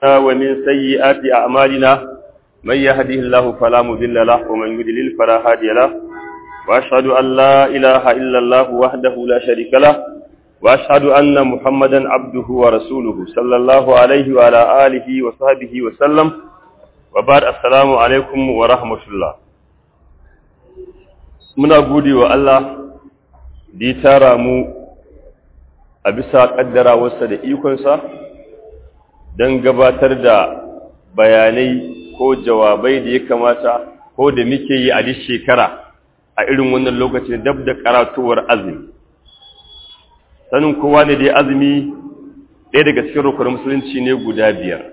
ومن سيئات أعمالنا من يهده الله فلا مضل له ومن يضلل فلا هادي له وأشهد أن لا إله إلا الله وحده لا شريك له وأشهد أن محمدا عبده ورسوله صلى الله عليه وعلى آله وصحبه وسلم وبعد السلام عليكم ورحمة الله muna gode wa Allah da ya tara mu a bisa ƙaddarawarsa da ikonsa don gabatar da bayanai ko jawabai da ya kamata ko da muke yi a duk shekara a irin wannan lokacin dab da karatuwar azumi sanin kowa ne da azumi ɗaya daga cikin rukunin musulunci ne guda biyar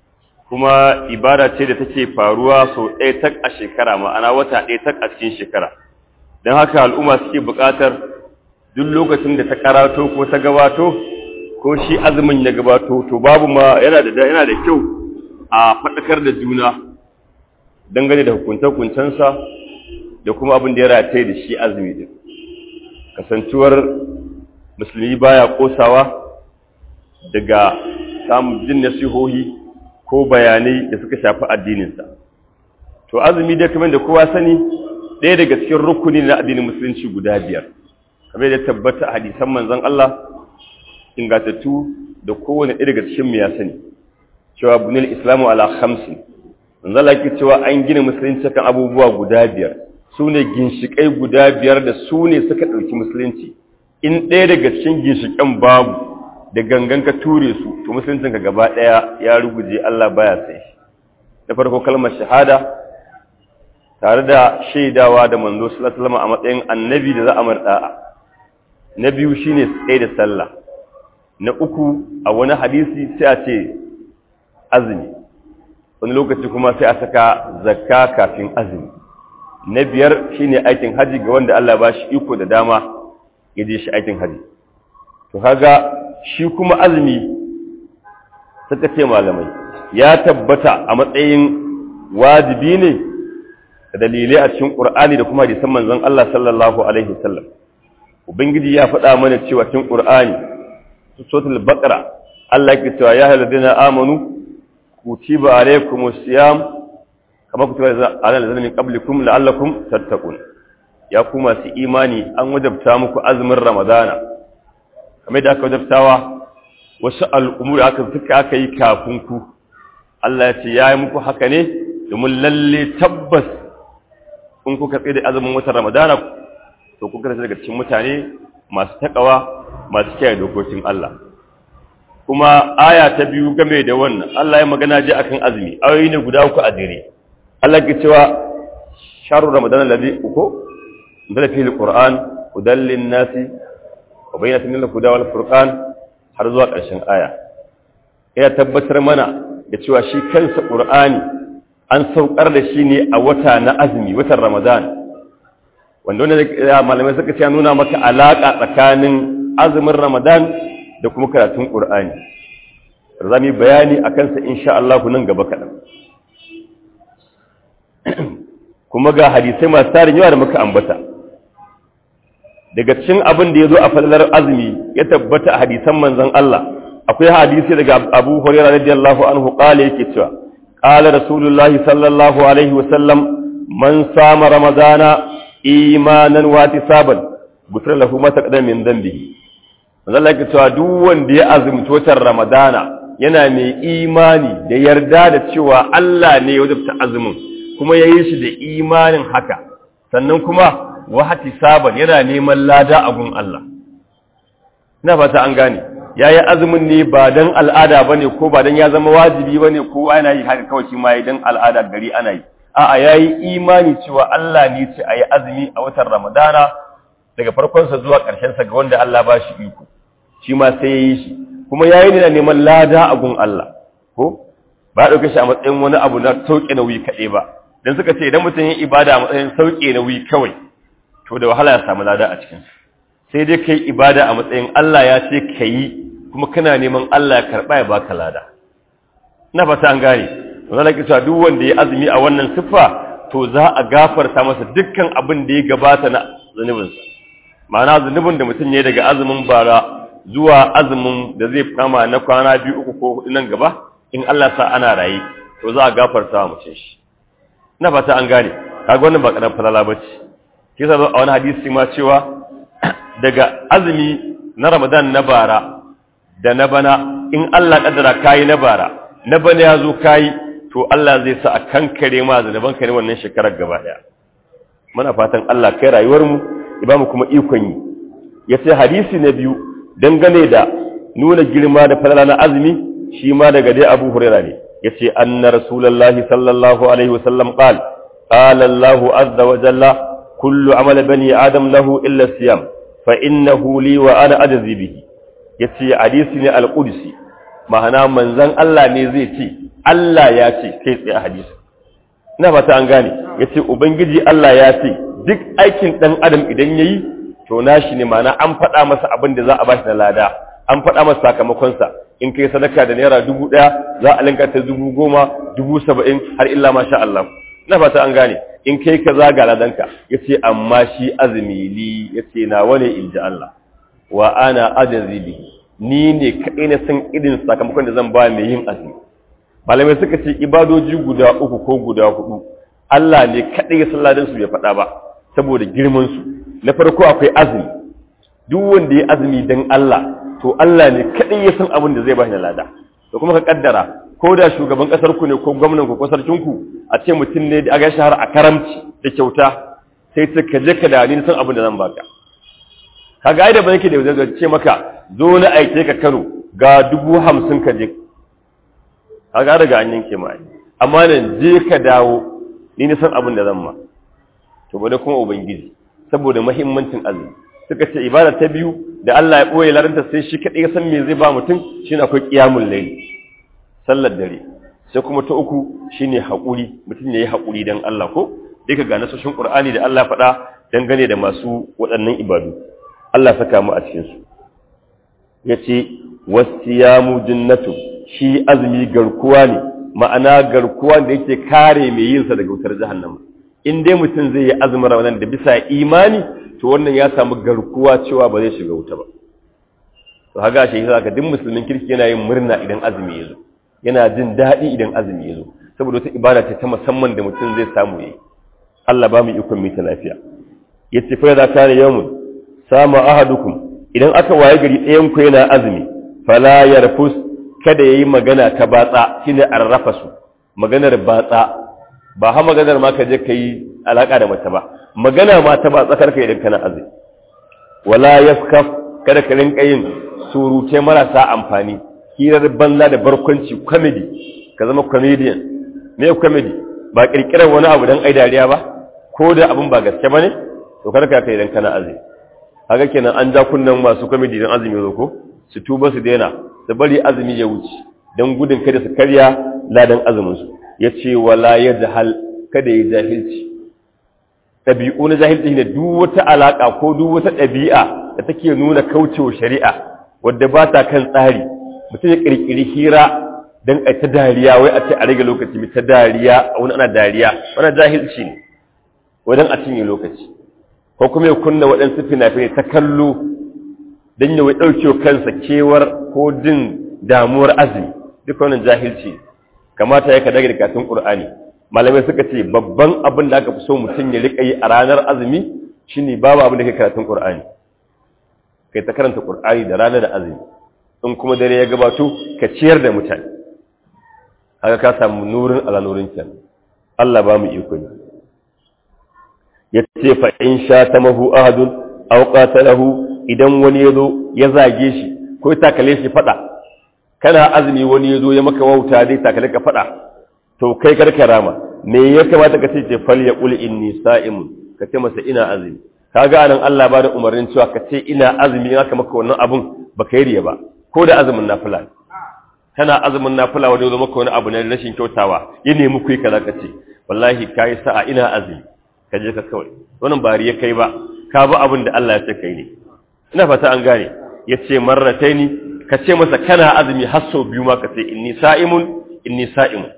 kuma ibada ce da take faruwa sau ɗaya tak a shekara ma'ana wata ɗaya tak a cikin shekara don haka al'umma suke buƙatar duk lokacin da ta karato ko ta gabato ko shi azumin ya gabato to babu ma yana da yana da kyau a faɗakar da juna dangane da hukunce-hukuncensa da kuma abin da ya rataye da shi azumi din kasantuwar musulmi baya kosawa daga samun jin nasihohi ko bayanai da suka shafi addininsa to azumi dai kamar da kowa sani ɗaya daga cikin rukuni na addinin musulunci guda biyar kamar da tabbata a hadisan manzon Allah ingatattu da kowane ɗaya daga cikin mu ya sani cewa bunil islamu ala khamsin manzon Allah yake cewa an gina musulunci kan abubuwa guda biyar su ne ginshiƙai guda biyar da su ne suka ɗauki musulunci in ɗaya daga cikin ginshiƙan babu da gangan ka ture su to musuluncin ka gaba ɗaya ya ruguje Allah baya sai da farko kalmar shahada tare da shaidawa da manzo sallallahu alaihi wasallam a matsayin annabi da za a marda'a na biyu shine tsaye da sallah na uku a wani hadisi sai a ce azumi wani lokaci kuma sai a saka zakka kafin azumi na biyar shine aikin haji ga wanda Allah ba shi iko da dama ya je shi aikin haji to kaga shi kuma azumi suka ce malamai ya tabbata a matsayin wajibi ne da dalilai a cikin Qur'ani da kuma hadisan manzon Allah sallallahu alaihi wasallam ubangiji ya faɗa mana cewa cikin Qur'ani suratul baqara Allah yake cewa ya ayyuhallazina amanu kutiba alaykumus siyam kama kutiba alal ladzina min qablikum la'allakum tattaqun ya ku masu imani an wajabta muku azumin ramadana kamar da aka wajabtawa wasu al'umuri aka suka aka yi kafin ku Allah ya ce ya yi muku haka ne domin lalle tabbas in kuka tsaye da azumin watan ramadana to kuka daga cikin mutane masu takawa masu kiyaye dokokin Allah kuma aya ta biyu game da wannan Allah ya magana ji akan azumi ayoyi ne guda uku a jere Allah ke cewa sharu ramadan alladhi uku da fi alquran hudan linnasi wa bayyinatin lil huda wal furqan har zuwa ƙarshen aya ya tabbatar mana da cewa shi kansa qur'ani an saukar da shi ne a wata na azumi watan ramadan wanda wanda malamai suka ce nuna maka alaka tsakanin azumin ramadan da kuma karatun qur'ani za mu bayani a kansa insha Allah nan gaba kaɗan kuma ga hadisai masu tarin yawa da muka ambata daga cikin abin da ya zo a falalar azumi ya tabbata a hadisan manzon Allah akwai hadisi daga Abu Hurairah radiyallahu anhu qala yake cewa qala rasulullahi sallallahu alaihi wa sallam man sama ramadana imanan wa tisaban gufira lahu ma taqaddama min dhanbihi manzon Allah yake cewa duk wanda ya azumci watan ramadana yana mai imani da yarda da cewa Allah ne ya wajabta azumin kuma ya yi shi da imanin haka sannan kuma wahati saban yana neman lada a gun Allah ina fata an gane ya yi azumin ne ba don al'ada ba ne ko ba don ya zama wajibi ba ne ko ana yi haka kawai shi ma yi don al'ada gari ana yi a'a ya yi imani cewa Allah ne ce a yi azumi a watan ramadana daga farkonsa zuwa ƙarshensa ga wanda Allah ba shi iko shi ma sai ya yi shi kuma ya yi na neman lada a gun Allah ko ba a ɗauke shi a matsayin wani abu na sauƙe nauyi kaɗai ba don suka ce idan mutum yin ibada a matsayin sauƙe nauyi kawai to da wahala ya samu lada a cikin sai dai kai ibada a matsayin Allah ya ce ka yi kuma kana neman Allah ya karɓa ya baka lada na fata an gane wanda na kisa duk wanda ya azumi a wannan siffa to za a gafarta masa dukkan abin da ya gabata na zunubinsa ma'ana zunubin da mutum ya daga azumin bara zuwa azumin da zai kama na kwana biyu uku ko hudu nan gaba in Allah sa ana raye to za a gafarta wa mutum shi ina fata an gane kaga wannan ba karan falala bace kisa a wani hadisi ma cewa daga azumi na Ramadan na bara da na bana in Allah kaddara kai na bara na bana ya zo kai to Allah zai sa a kankare ma zanuban ka ne wannan shekarar gaba daya muna fatan Allah kai rayuwar mu ya mu kuma ikon yi yace hadisi na biyu dangane da nuna girma da falala na azumi shi ma daga dai Abu Hurairah ne yace anna rasulullahi sallallahu alaihi wasallam qala qala Allahu azza wa jalla kullu amali bani adam lahu illa siyam fa innahu li wa ana ajzi bihi yace hadisi ne al-qudsi ma'ana manzon Allah ne zai ce Allah ya ce kai tsaye a hadisi ina fata an gane yace ubangiji Allah ya ce duk aikin dan adam idan yayi to nashi ne ma'ana an faɗa masa abin da za a bashi da lada an faɗa masa sakamakonsa in kai sadaka da naira dubu ɗaya za a linka ta dubu goma dubu saba'in har illa masha Allah ina fata an gane in kai ka zaga ladanka yace amma shi azumi li yace na wane in ji Allah wa ana ajazi ni ne kaɗai na san irin sakamakon da zan ba mai yin azumi malamai suka ce ibadoji guda uku ko guda hudu Allah ne kaɗai ya san ladan su bai faɗa ba saboda girman su na farko akwai azumi duk wanda ya azumi dan Allah to Allah ne kaɗai ya san abin da zai ba shi lada da kuma ka kaddara ko da shugaban kasar ku ne ko gwamnan ku ko sarkin ku a ce mutum ne da aga shahara a karamci da kyauta sai ta ka je ka da ni san abin da zan baka kaga ai da ban yake da zai ce maka zo na aike ka Kano ga dubu hamsin ka je kaga daga an yanke ma amma nan je ka dawo ni na san abin da zan ma to bada kuma ubangiji saboda muhimmancin azumi suka ce ibada ta biyu da Allah ya boye laranta sai shi kadai ya san me zai ba mutum shine akwai qiyamul layl sallar dare sai kuma ta uku shine haƙuri mutum yayi haƙuri dan Allah ko duka ga nasoshin Qur'ani da Allah faɗa dangane da masu waɗannan ibadu Allah saka mu a cikin su yace wasiyamu jinnatu shi azumi garkuwa ne ma'ana garkuwa da yake kare mai yin sa daga wutar jahannama in dai mutum zai yi azumin Ramadan da bisa imani to wannan ya samu garkuwa cewa ba zai shiga wuta ba to haga shi yasa duk musulmin kirki yana yin murna idan azumi ya zo yana jin daɗi idan azumi ya zo saboda wata ibada ce ta musamman da mutum zai samu yi Allah ba mu ikon mita lafiya yace fa da kana yawmun sama ahadukum idan aka waye gari ɗayan ku yana azumi fala yarfus kada yayi magana ta batsa shine arrafasu maganar batsa ba ha maganar ma ka je kai alaka da mace ba magana ma ta batsa karka idan kana azumi wala yaskaf kada ka rinka yin surute marasa amfani hirar banza da barkwanci comedy ka zama comedian me comedy ba kirkirar wani abu dan ai dariya ba ko da abin ba gaske bane to kada ka kai idan kana azumi haka kenan an ja kunnan masu comedy dan azumi zo ko su tuba su daina su bari azumi ya wuce dan gudun kada su karya ladan azumin su yace wala yajhal kada ya jahilci ɗabi'u na jahilci ne duk wata alaka ko duk wata ɗabi'a da take nuna kaucewa shari'a wadda ba ta kan tsari mutum ya kirkiri hira don a ta dariya wai a ce a rage lokaci mai ta dariya a wani ana dariya wani jahilci ne wajen a cinye lokaci ko kuma ya kunna waɗansu fina-finai ta kallo don ya wai ɗauke kansa kewar ko jin damuwar azumi duka wannan jahilci kamata ya ka daga katun ƙur'ani malamai suka ce babban abin da aka fi so mutum ya riƙa yi a ranar azumi shine babu abin da ke karatun ƙur'ani kai ta karanta ƙur'ani da ranar da azumi in kuma dare ya gabato ka ciyar da mutane haka ka samu nurin ala nurin kyan Allah ba mu iko ne ya ce fa in sha ta mahu ahadun aw qatalahu idan wani yazo ya zage shi ko ya takale shi fada kana azumi wani yazo ya maka wauta dai takale ka fada to kai karka rama me ya kamata ka ce fal ya qul inni sa'imun ka ce masa ina azumi kaga anan Allah ba da umarnin cewa ka ce ina azumi in aka maka wannan abun baka yi riya ba ko da azumin nafila kana azumin nafila wanda zo maka wani abu na rashin kyautawa ya nemi ku yi kaza ka ce wallahi kai sa'a ina azumi ka je ka kawai wannan ba riya kai ba ka bi abin da Allah ya ce kai ne ina fata an gane ya ce marrataini ka ce masa kana azumi har sau biyu ma ka ce inni sa'imun inni sa'imun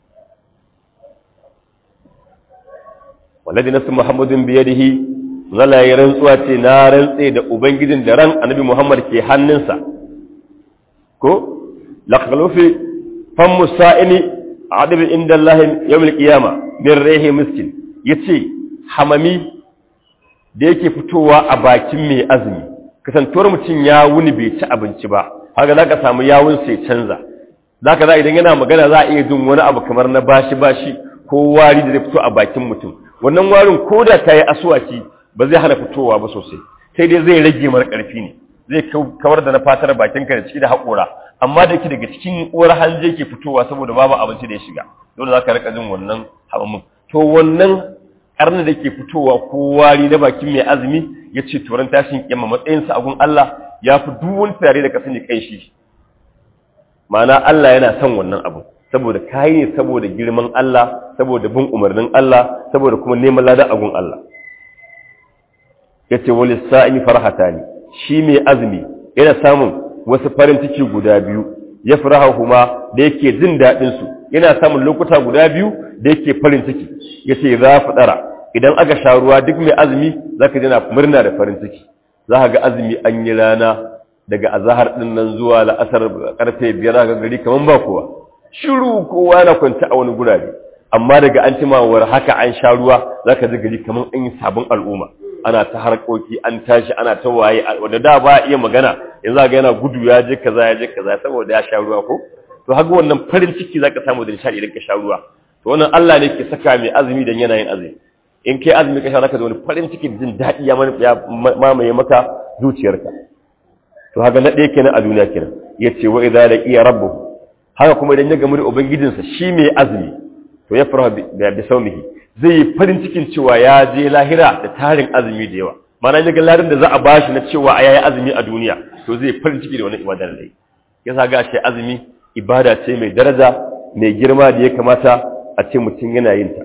wallazi nasu muhammadin biyadihi zala ya rantsuwa ce na rantse da ubangijin da ran annabi muhammad ke hannunsa ko laqalufi fan musa'ini adib inda Allah yawmul qiyama min rihi miskin yace hamami da yake fitowa a bakin mai azumi kasantuwar mutum ya wuni bai ci abinci ba haka zaka samu yawun sai canza zaka za idan yana magana za a iya jin wani abu kamar na bashi bashi ko wari da zai fito a bakin mutum wannan warin ko da ta yi asuwaki ba zai hana fitowa ba sosai sai dai zai rage mara ƙarfi ne zai kawar da na fatar bakinka da ciki da haƙora amma da ke daga cikin uwar hanje ke fitowa saboda babu abinci da ya shiga dole za ka rika jin wannan hamamin to wannan ƙarni da ke fitowa ko wari na bakin mai azumi ya ce turan tashin kiyama matsayinsa a gun Allah ya fi duk wani tare da ka sani kai shi ma'ana Allah yana son wannan abu saboda kayi ne saboda girman Allah saboda bin umarnin Allah saboda kuma neman ladan agun Allah yace wal sa'imi farhatani shi mai azumi yana samun wasu farin ciki guda biyu ya huma da yake jin dadin su yana samun lokuta guda biyu da yake farin ciki yace za fadara idan aka sha ruwa duk mai azumi zaka ji na murna da farin ciki za ga azumi an yi rana daga azahar din nan zuwa la'asar karfe biyar ga gari kaman ba kowa shiru kowa na kwanta a wani gurare amma daga an cimawar haka an sha ruwa zaka ji gari kaman an yi sabon al'umma ana ta harkoki an tashi ana ta waye wanda da ba iya magana yanzu ga yana gudu ya je kaza ya je kaza saboda ya sha ruwa ko to haka wannan farin ciki zaka samu da nishadi idan ka sha ruwa to wannan Allah ne ke saka mai azumi dan yana yin azumi in kai azumi ka sha zaka zo wani farin ciki da jin daɗi ya mamaye maka zuciyarka to haka na ɗaya kenan a duniya kenan yace wa idza laqiya rabbuhu haka kuma idan ya gamu da ubangijinsa shi mai azumi to ya fara da saumihi zai yi farin cikin cewa ya je lahira da tarin azumi da yawa mana ya ga larin da za a bashi na cewa a yayi azumi a duniya to zai farin ciki da wani ibada da yasa ga shi azumi ibada ce mai daraja mai girma da ya kamata a ce mutum yana yin ta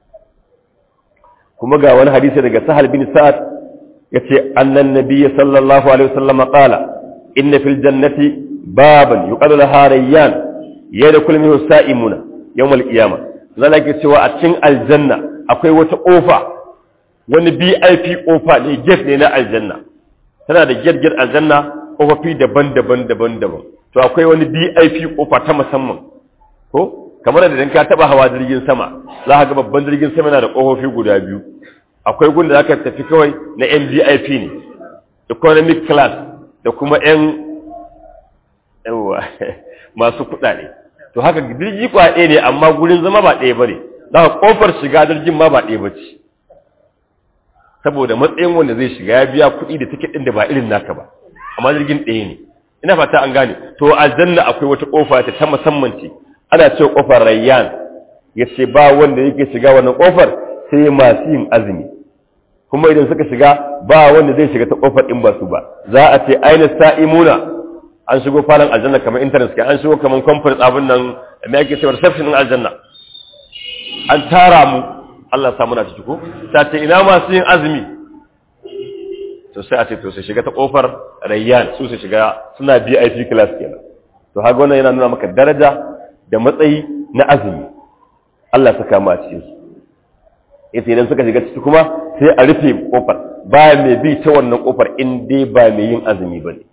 kuma ga wani hadisi daga sahal bin sa'ad yace annan nabiyyi sallallahu alaihi wasallam qala inna fil jannati baban yuqalu laha rayyan yadkhulu minhu sa'imuna yawmal qiyamah zalla ke cewa a cikin aljanna akwai wata kofa wani BIP kofa ne gate ne na aljanna tana da gate gate aljanna kofofi daban-daban daban-daban to akwai wani BIP kofa ta musamman ko kamar da idan ka taba hawa jirgin sama za ka ga babban jirgin sama yana da kofofi guda biyu akwai gun da zaka tafi kawai na MVIP ne economic class da kuma yan yawa masu kuɗaɗe to haka jirgi kwa ɗaya ne amma gurin zama ba ɗaya ba ne za ka ƙofar shiga jirgin ma ba ɗaya ba ce saboda matsayin wanda zai shiga ya biya kuɗi da tiket ɗin da ba irin naka ba amma jirgin ɗaya ne ina fata an gane to aljanna akwai wata ƙofa ta ta musamman ce ana cewa ƙofar rayyan ya ce ba wanda yake shiga wannan ƙofar sai masu yin azumi kuma idan suka shiga ba wanda zai shiga ta ƙofar in ba su ba za a ce aina sa'imuna an shigo falon aljanna kamar internet kai an shigo kamar conference abin nan me ake cewa reception din aljanna an tara mu Allah ya samu na ciki ko ta ce ina masu yin azumi to sai a ce to sai shiga ta kofar rayyan su su shiga suna VIP class kenan to haka wannan yana nuna maka daraja da matsayi na azumi Allah saka mu a cikin su yace idan suka shiga ciki kuma sai a rufe kofar ba mai bi ta wannan kofar in dai ba mai yin azumi bane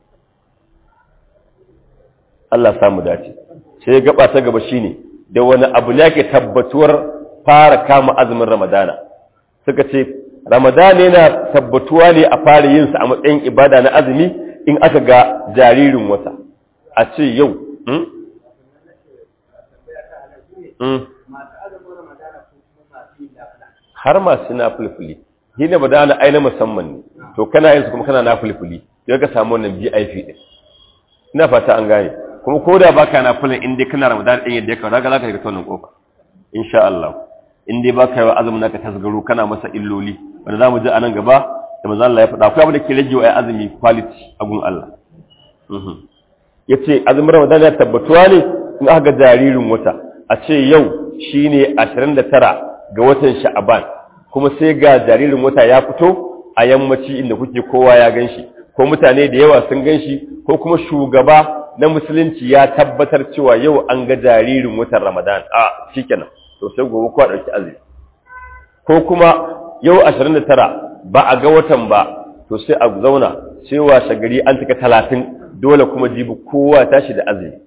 Allah samu dace sai gaba ta gaba shine da wani abu ne yake tabbatuwar fara kama azumin Ramadana suka ce Ramadana yana tabbatuwa ne a fara yin sa a matsayin ibada na azumi in aka ga jaririn wata a ce yau hmm? Hmm. har masu na fulfuli shi ne badana aina musamman ne to kana yin su kuma kana na fulfuli sai ka samu wannan VIP din ina fata an gane kuma ko da baka na fulin in dai kana ramadan din yadda ya kawo zaka zaka ga tonin kofa insha Allah in dai baka yi azumin naka tasgaro kana masa illoli wanda zamu ji anan gaba da manzo Allah ya faɗa akwai abin da ke rage wa azumi quality a gun Allah mhm yace azumin ramadan ya tabbatuwa ne in aka ga jaririn wata a ce yau shine 29 ga watan sha'aban kuma sai ga jaririn wata ya fito a yammaci inda kuke kowa ya ganshi ko mutane da yawa sun ganshi ko kuma shugaba na musulunci ya tabbatar cewa yau an ga jaririn watan Ramadan a shikenan to sai gobe ku dauki azumi ko kuma yau 29 ba a ga watan ba to sai a zauna sai washe gari an tuka 30 dole kuma jibi kowa tashi da azumi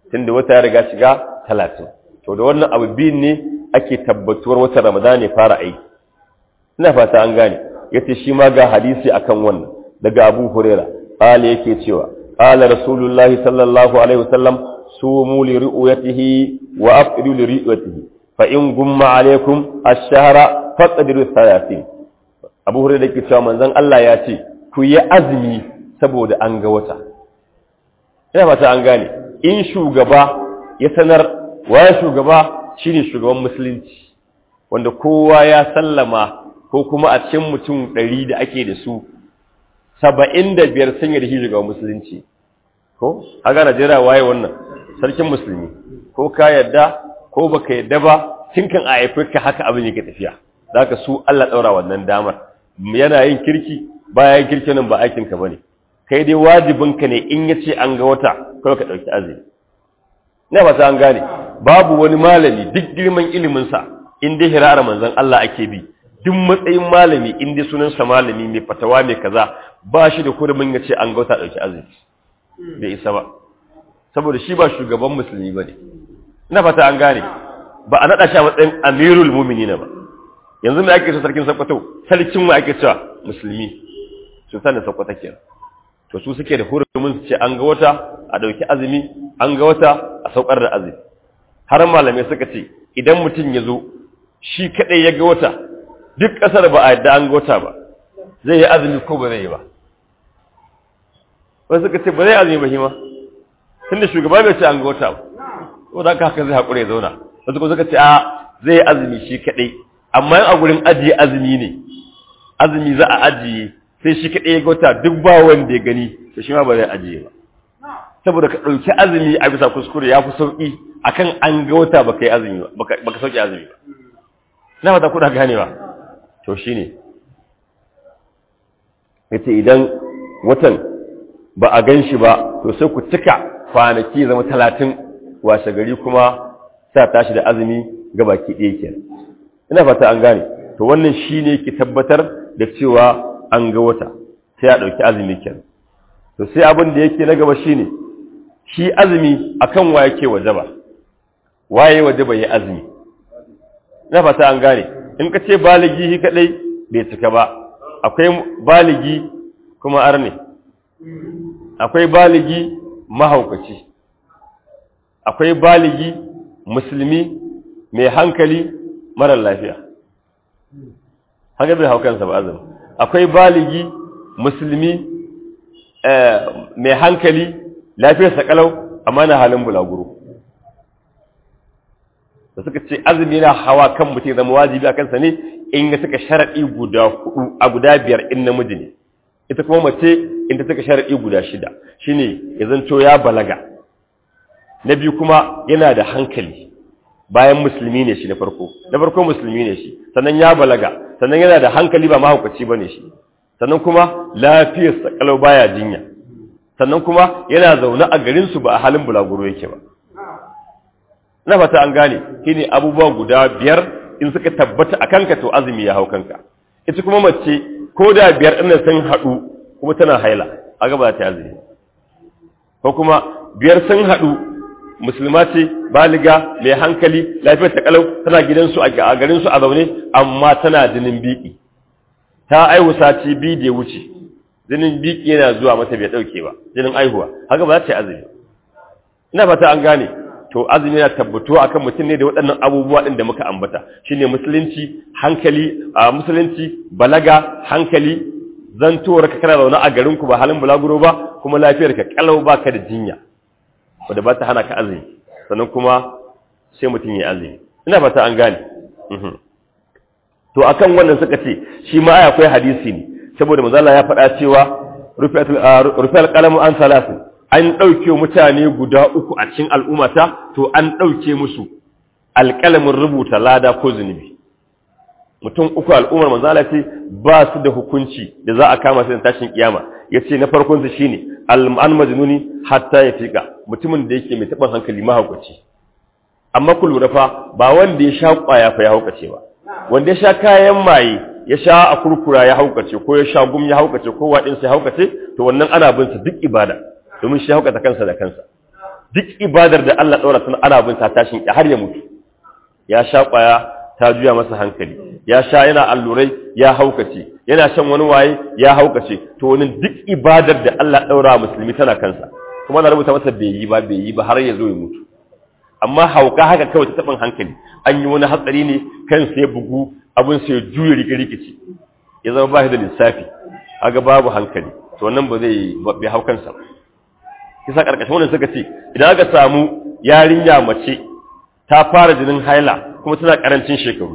tunda wata ya riga shiga talatin to da wannan abu biyun ne ake tabbatuwar wata ramadan ne fara aiki ina fata an gane yace shi ma ga hadisi akan wannan daga abu huraira qala yake cewa qala rasulullahi sallallahu alaihi wasallam sumu li ru'yatihi wa afidu li ru'yatihi fa in gumma alaikum ash-shahra faqdiru 30 abu huraira yake cewa manzon Allah ya ce ku yi azumi saboda an ga wata ina fata an gane in shugaba ya sanar waye shugaba shine shugaban musulunci wanda kowa ya sallama ko kuma a cikin mutum ɗari da ake da su saba'in da biyar sun yi da shi shugaban musulunci ko aga najeriya waye wannan sarkin musulmi ko ka yadda ko baka yadda ba tun kan a haifi ka haka abin yake tafiya za ka su allah ɗaura wannan damar yana yin kirki bayan kirki nan ba aikinka ba ne kai dai wajibinka ne in ya ce an ga wata kawai ka ɗauki azumi na ba an gane babu wani malami duk girman iliminsa in dai hira'ar manzon Allah ake bi duk matsayin malami in dai sunansa malami mai fatawa mai kaza ba shi da kurumin ya ce an ga wata ɗauki azumi bai isa ba saboda shi ba shugaban musulmi ba ne ina fata an gane ba a naɗa shi a matsayin amirul muminina ba yanzu mai ake so sarkin sakwato sarkin wa ake cewa musulmi sultan da sakwata kenan to su suke da hurumin su ce an ga wata a ɗauki azumi an ga wata a saukar da azumi har malamai suka ce idan mutum ya zo shi kaɗai ya ga wata duk ƙasar ba a yadda an ga wata ba zai yi azumi ko ba zai yi ba wasu suka ce ba zai azumi ba shi ma tunda shugaba bai ce an ga wata ba ko da haka zai haƙura ya zauna wasu kuma suka ce a zai yi azumi shi kaɗai amma yin a gurin ajiye azumi ne azumi za a ajiye sai shi kaɗai ya gauta duk ba wanda ya gani to shi ma ba zai ajiye ba saboda ka ɗauki azumi a bisa kuskure ya fi sauƙi akan an ga wata baka yi azumi ba baka sauƙi azumi ba na fata kuna ganewa to shine yace idan watan ba a gan shi ba to sai ku cika kwanaki zama talatin washe gari kuma sa tashi da azumi ga baki ɗaya kenan ina fata an gane to wannan shine ke tabbatar da cewa an ga wata sai a ɗauki azumi kenan to sai abin da yake na gaba shine shi azumi akan wa yake wajaba waye wajaba yi azumi na fata an gane in ka ce baligi shi kadai bai cika ba akwai baligi kuma arne akwai baligi mahaukaci akwai baligi musulmi mai hankali marar lafiya haka bai haukansa ba azumi akwai baligi musulmi mai hankali lafiyarsa kalau amma na halin bulaguro da suka ce azumi na hawa kan mutum zama wajibi a kansa ne in ya suka sharaɗi guda hudu a guda biyar in namiji ne ita kuma mace in ta suka sharaɗi guda shida shine ya zanto ya balaga na biyu kuma yana da hankali bayan musulmi ne shi na farko na farko musulmi ne shi sannan ya balaga sannan yana da hankali ba mahaukaci ba ne shi sannan kuma lafiyarsa kalau baya jinya sannan kuma yana zaune a garinsu ba a halin bulaguro yake ba na fata an gane shine abubuwa guda biyar in suka tabbata a kanka to azumi ya hau kanka ita kuma mace ko da biyar ɗin sun haɗu kuma tana haila a gaba ta azumi ko kuma biyar sun haɗu musulma ce baliga mai hankali lafiyar ta kalau tana gidansu a garinsu a zaune amma tana jinin biki ta aihu sati biyu da ya wuce jinin biki yana zuwa mata bai dauke ba jinin aihuwa haka ba za ta yi azumi ina fata an gane to azumi yana tabbatuwa akan mutum ne da waɗannan abubuwa ɗin da muka ambata shine musulunci hankali a musulunci balaga hankali zantowar ka kana zaune a garin ku ba halin bulaguro ba kuma lafiyar ka kalau ba ka da jinya wanda ba ta hana ka azumi sannan kuma sai mutum ya azumi ina fata an gane to akan wannan suka ce shi ma akwai hadisi ne saboda manzala ya faɗa cewa rufe alƙalamu an salasu an ɗauke mutane guda uku a cikin al'ummata to an ɗauke musu alƙalamin rubuta lada ko zunubi mutum uku al'ummar manzala ce ba su da hukunci da za a kama su da tashin kiyama ya ce na farkonsu shi ne al'an majinuni hatta ya fiƙa mutumin da yake mai taɓin hankali mahaukaci amma ku lura fa ba wanda ya sha ƙwaya fa ya haukace ba wanda ya sha kayan maye ya sha a kurkura ya haukace ko ya sha gum ya haukace ko waɗinsa ya haukace to wannan ana bin sa duk ibada domin shi haukata kansa da kansa duk ibadar da Allah ɗaura tana ana bin ta tashin har ya mutu ya sha ƙwaya ta juya masa hankali ya sha yana allurai ya haukace yana shan wani waye ya haukace to wani duk ibadar da Allah ɗaura musulmi tana kansa kuma na rubuta masa bai yi ba bai yi ba har ya zo ya mutu amma hauka haka kawai ta taɓin hankali an yi wani hatsari ne kan sai bugu abin sai juya rike rikici ya zama ba shi da lissafi aga babu hankali to wannan ba zai bai hau kansa ba kisa karkashin wannan suka ce idan aka samu yarinya mace ta fara jinin haila kuma tana karancin shekaru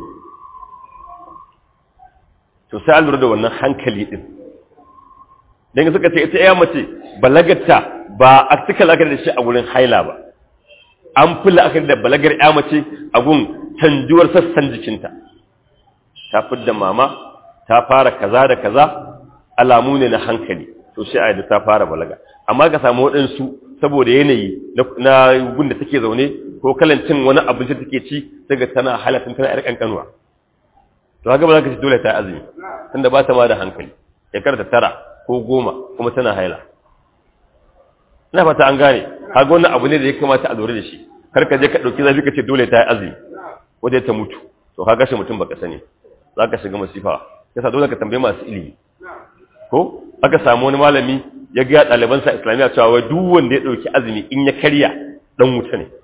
to sai an lura da wannan hankali din dan suka ce ita ya mace balagarta ba a cika la'akari da shi a wurin haila ba an fi la'akari da balagar ya mace a gun canjuwar sassan jikinta ta fidda mama ta fara kaza da kaza alamu ne na hankali to sai a yadda ta fara balaga amma ka samu waɗansu saboda yanayi na gun da take zaune ko kalan cin wani abinci take ci daga tana halatin tana yar kankanuwa to haka ba za ka ci dole ta azumi tunda ba ta ma da hankali shekar ta tara ko goma kuma tana haila ina fata an gane haka wannan abu ne da ya kamata a lura da shi kar ka je ka ɗauki zafi ka ce dole ta yi azumi wajen ta mutu to ka gashe mutum baka sani za ka shiga masifa yasa dole ka tambaye masu ilimi ko aka samu wani malami ya ga ɗalibansa islamiyya cewa wai duk wanda ya ɗauki azumi in ya karya dan wuta ne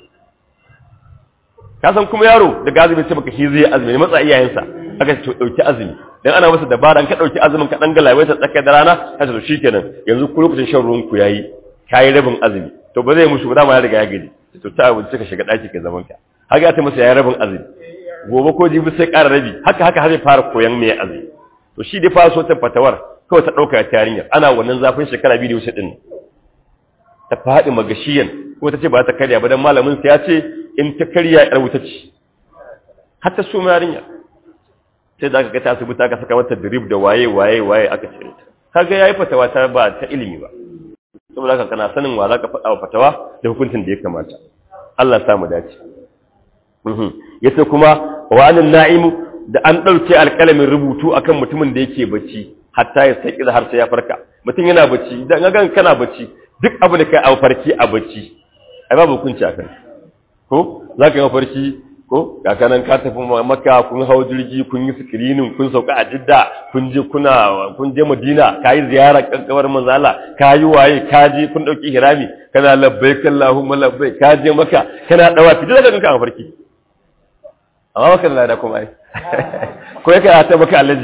ka san kuma yaro da azumi ce baka shi zai azumi ne matsa iyayensa aka ce ɗauki azumi dan ana masa dabara ka ɗauki azumin ka dan galawai ta tsakar da rana ka ce to shikenan yanzu ku lokacin shan ruwan ku yayi kayi rabin azumi to ba zai mushi ba dama ya riga ya gaji to ta abinci ka shiga ɗaki ka zaman ka haka ya ta masa yayi rabin azumi gobe ko jibi sai ƙara rabi haka haka har zai fara koyan me azumi to shi dai fara so ta fatawar kawai ta ɗauka ta yarinyar ana wannan zafin shekara biyu da wuce ɗin ta faɗi magashiyan ko ta ce ba ta karya ba don malamin sa ya ce in ta karya yar wuta ce har ta suma yarinya sai da aka ga ta asibiti aka saka mata drip da waye waye waye aka ce ta kaga yayi fatawa ta ba ta ilimi ba saboda haka kana sanin wa zaka faɗa wa fatawa da hukuncin da ya kamata Allah ya samu dace yace kuma wa anan na'imu da an ɗauke alƙalamin rubutu akan mutumin da yake bacci hatta ya sai har sai ya farka mutum yana bacci idan ga kana bacci duk abu da kai a farki a bacci ai babu hukunci akan ko zaka yi farki ko ga kanan ka tafi makka kun hawo jirgi kun yi screening kun sauka a jidda kun je kuna kun je madina kayi ziyara kankabar manzala kayi waye kaji kun dauki hirami kana labbaik allahumma labbaik kaje maka kana dawa fi daga kanka a farki amma maka da lada kuma ai ko yake ta maka alaji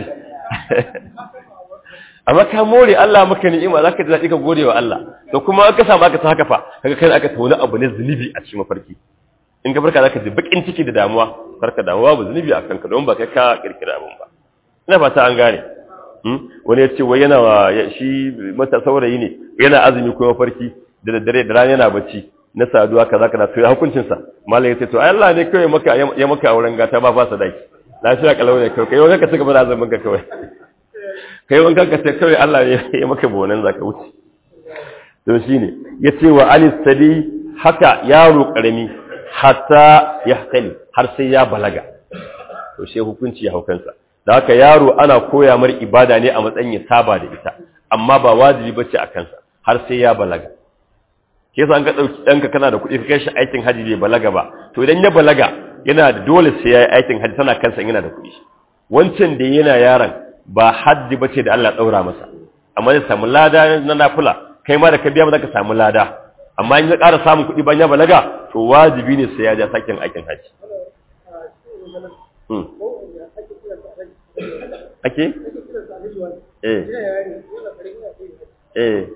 amma ka more Allah maka ni'ima zaka ji daɗi ka gode wa Allah to kuma ka samu aka ta haka fa kaga kai aka tauna abu ne zunubi a cikin mafarki in ka farka zaka ji bakin ciki da damuwa farka damuwa ba zunubi a kanka don ba kai ka kirkira abun ba ina fata an gane wani ya ce wai yana shi mata saurayi ne yana azumi ko mafarki da daddare da rana yana bacci na saduwa kaza kaza to ya hukuncin sa malai yace to Allah ne kai maka ya maka auren gata ba fa sadaki lafiya kalau ne kai kai wani ka saka bana azumin ka kawai kai wanka ka sai kawai Allah ya maka bonan zaka wuce to shine yace wa alis sadi haka yaro karami hatta yahtali har sai ya balaga to sai hukunci ya haukansa da haka yaro ana koya mar ibada ne a matsayin ya saba da ita amma ba wajibi bace a kansa har sai ya balaga ke san ka dauki danka kana da kuɗi ka kai shi aikin haji bai balaga ba to idan ya balaga yana da dole sai ya yi aikin haji tana kansa yana da kuɗi wancan da yana yaron ba haddi ba ce da Allah ɗaura masa amma zai samu lada na nafula kai ma da ka biya ba za ka samu lada amma in ya ƙara samun kuɗi bayan ya balaga to wajibi ne sai ya ja sakin aikin haji ake? eh eh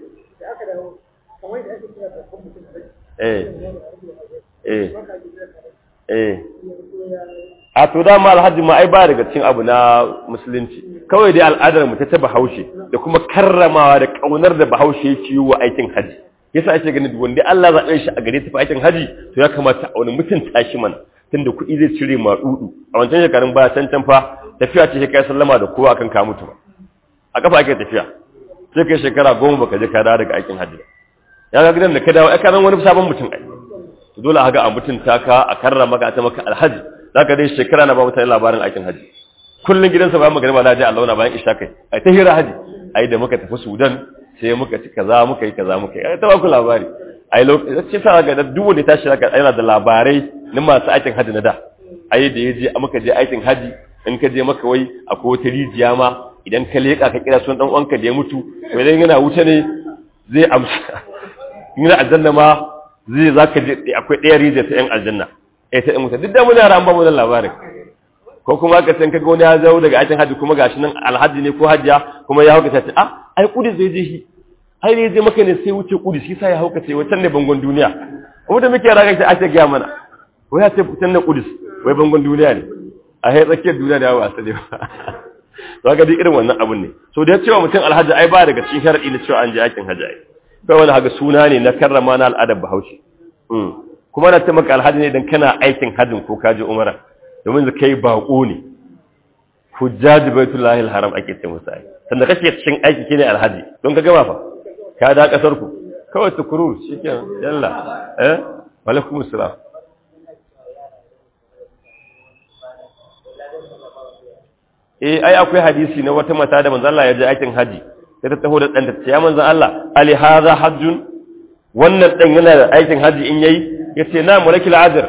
eh eh eh a to dama alhaji ma ai ba daga cikin abu na musulunci kawai dai al'adar mu ta ta bahaushe da kuma karramawa da kaunar da bahaushe yake yi wa aikin haji yasa ake ganin wanda Allah zaɓe shi a gare ta aikin haji to ya kamata a wani mutunta shi mana tunda kuɗi zai cire ma dudu a wancan shekarun baya can can fa tafiya ce kai sallama da kowa kan ka mutu ba a kafa ake tafiya sai kai shekara goma baka je ka dawo daga aikin haji ya ga gidan da ka dawo ai ka wani sabon mutum ai to dole a ga a mutunta ka a karrama ka ta maka alhaji zaka dai shekara na ba mutane labarin aikin haji kullun gidansa bayan magana na je Allah na bayan isha kai ai ta hira haji ai da muka tafi Sudan sai muka ci kaza muka yi kaza muka yi ai ta ba ku labari ai lokacin sa ga duk wanda tashi zaka yana da labarai na masu aikin haji na da ai da yaje muka je aikin haji in ka je maka wai akwai wata rijiya ma idan ka leka ka kira sunan dan uwanka da ya mutu wai dan yana wuce ne zai amsa ina aljanna ma zai zaka je akwai ɗaya rijiya ta yan aljanna eh ta yan wuta duk da muna ran ba mu da labarin ko kuma ka san kaga wani ya zo daga aikin haji kuma gashi nan alhaji ne ko hajja kuma ya hauka ta ce ah ai kudin zai je shi ai ne je maka ne sai wuce kudis shi sai ya hauka ce wancan ne bangon duniya kuma da muke raga ta ake ga mana wai ya ce fitan na kudis wai bangon duniya ne a hai tsakiyar duniya da yawa asali ba to ga duk irin wannan abun ne so da cewa mutum alhaji ai ba daga cikin sharadi na cewa an je aikin haji ai kai wani haka suna ne na karrama na al'adar bahaushe kuma na ta maka alhaji ne dan kana aikin hajjin ko ka je umara domin da kai bako ne hujjaji baitullahi alharam ake ce musa ai sanda kake cikin aiki kine alhaji don ka gama fa ka da kasar ku kawai tukurur shikenan yalla eh alaikum assalam eh ai akwai hadisi na wata mata da manzo Allah ya je aikin haji sai ta taho da dan ta ya manzo Allah ali hadha hajjun wannan dan yana da aikin haji in yayi yace na mulakil ajr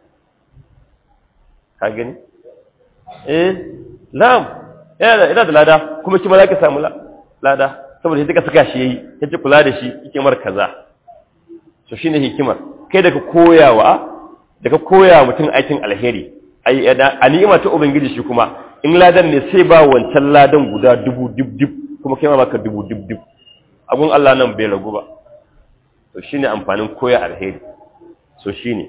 ka gani eh na'am yana da lada kuma shi ma zaka samu lada saboda sai ka saka shi yayi kace kula da shi hikimar kaza to shine hikimar kai da ka koyawa da ka koya mutum aikin alheri ai a ni'ima ta ubangiji shi kuma in ladan ne sai ba wancan ladan guda dubu dub dub kuma kai ma baka dubu dub dub abun Allah nan bai ragu ba to shine amfanin koya alheri so shine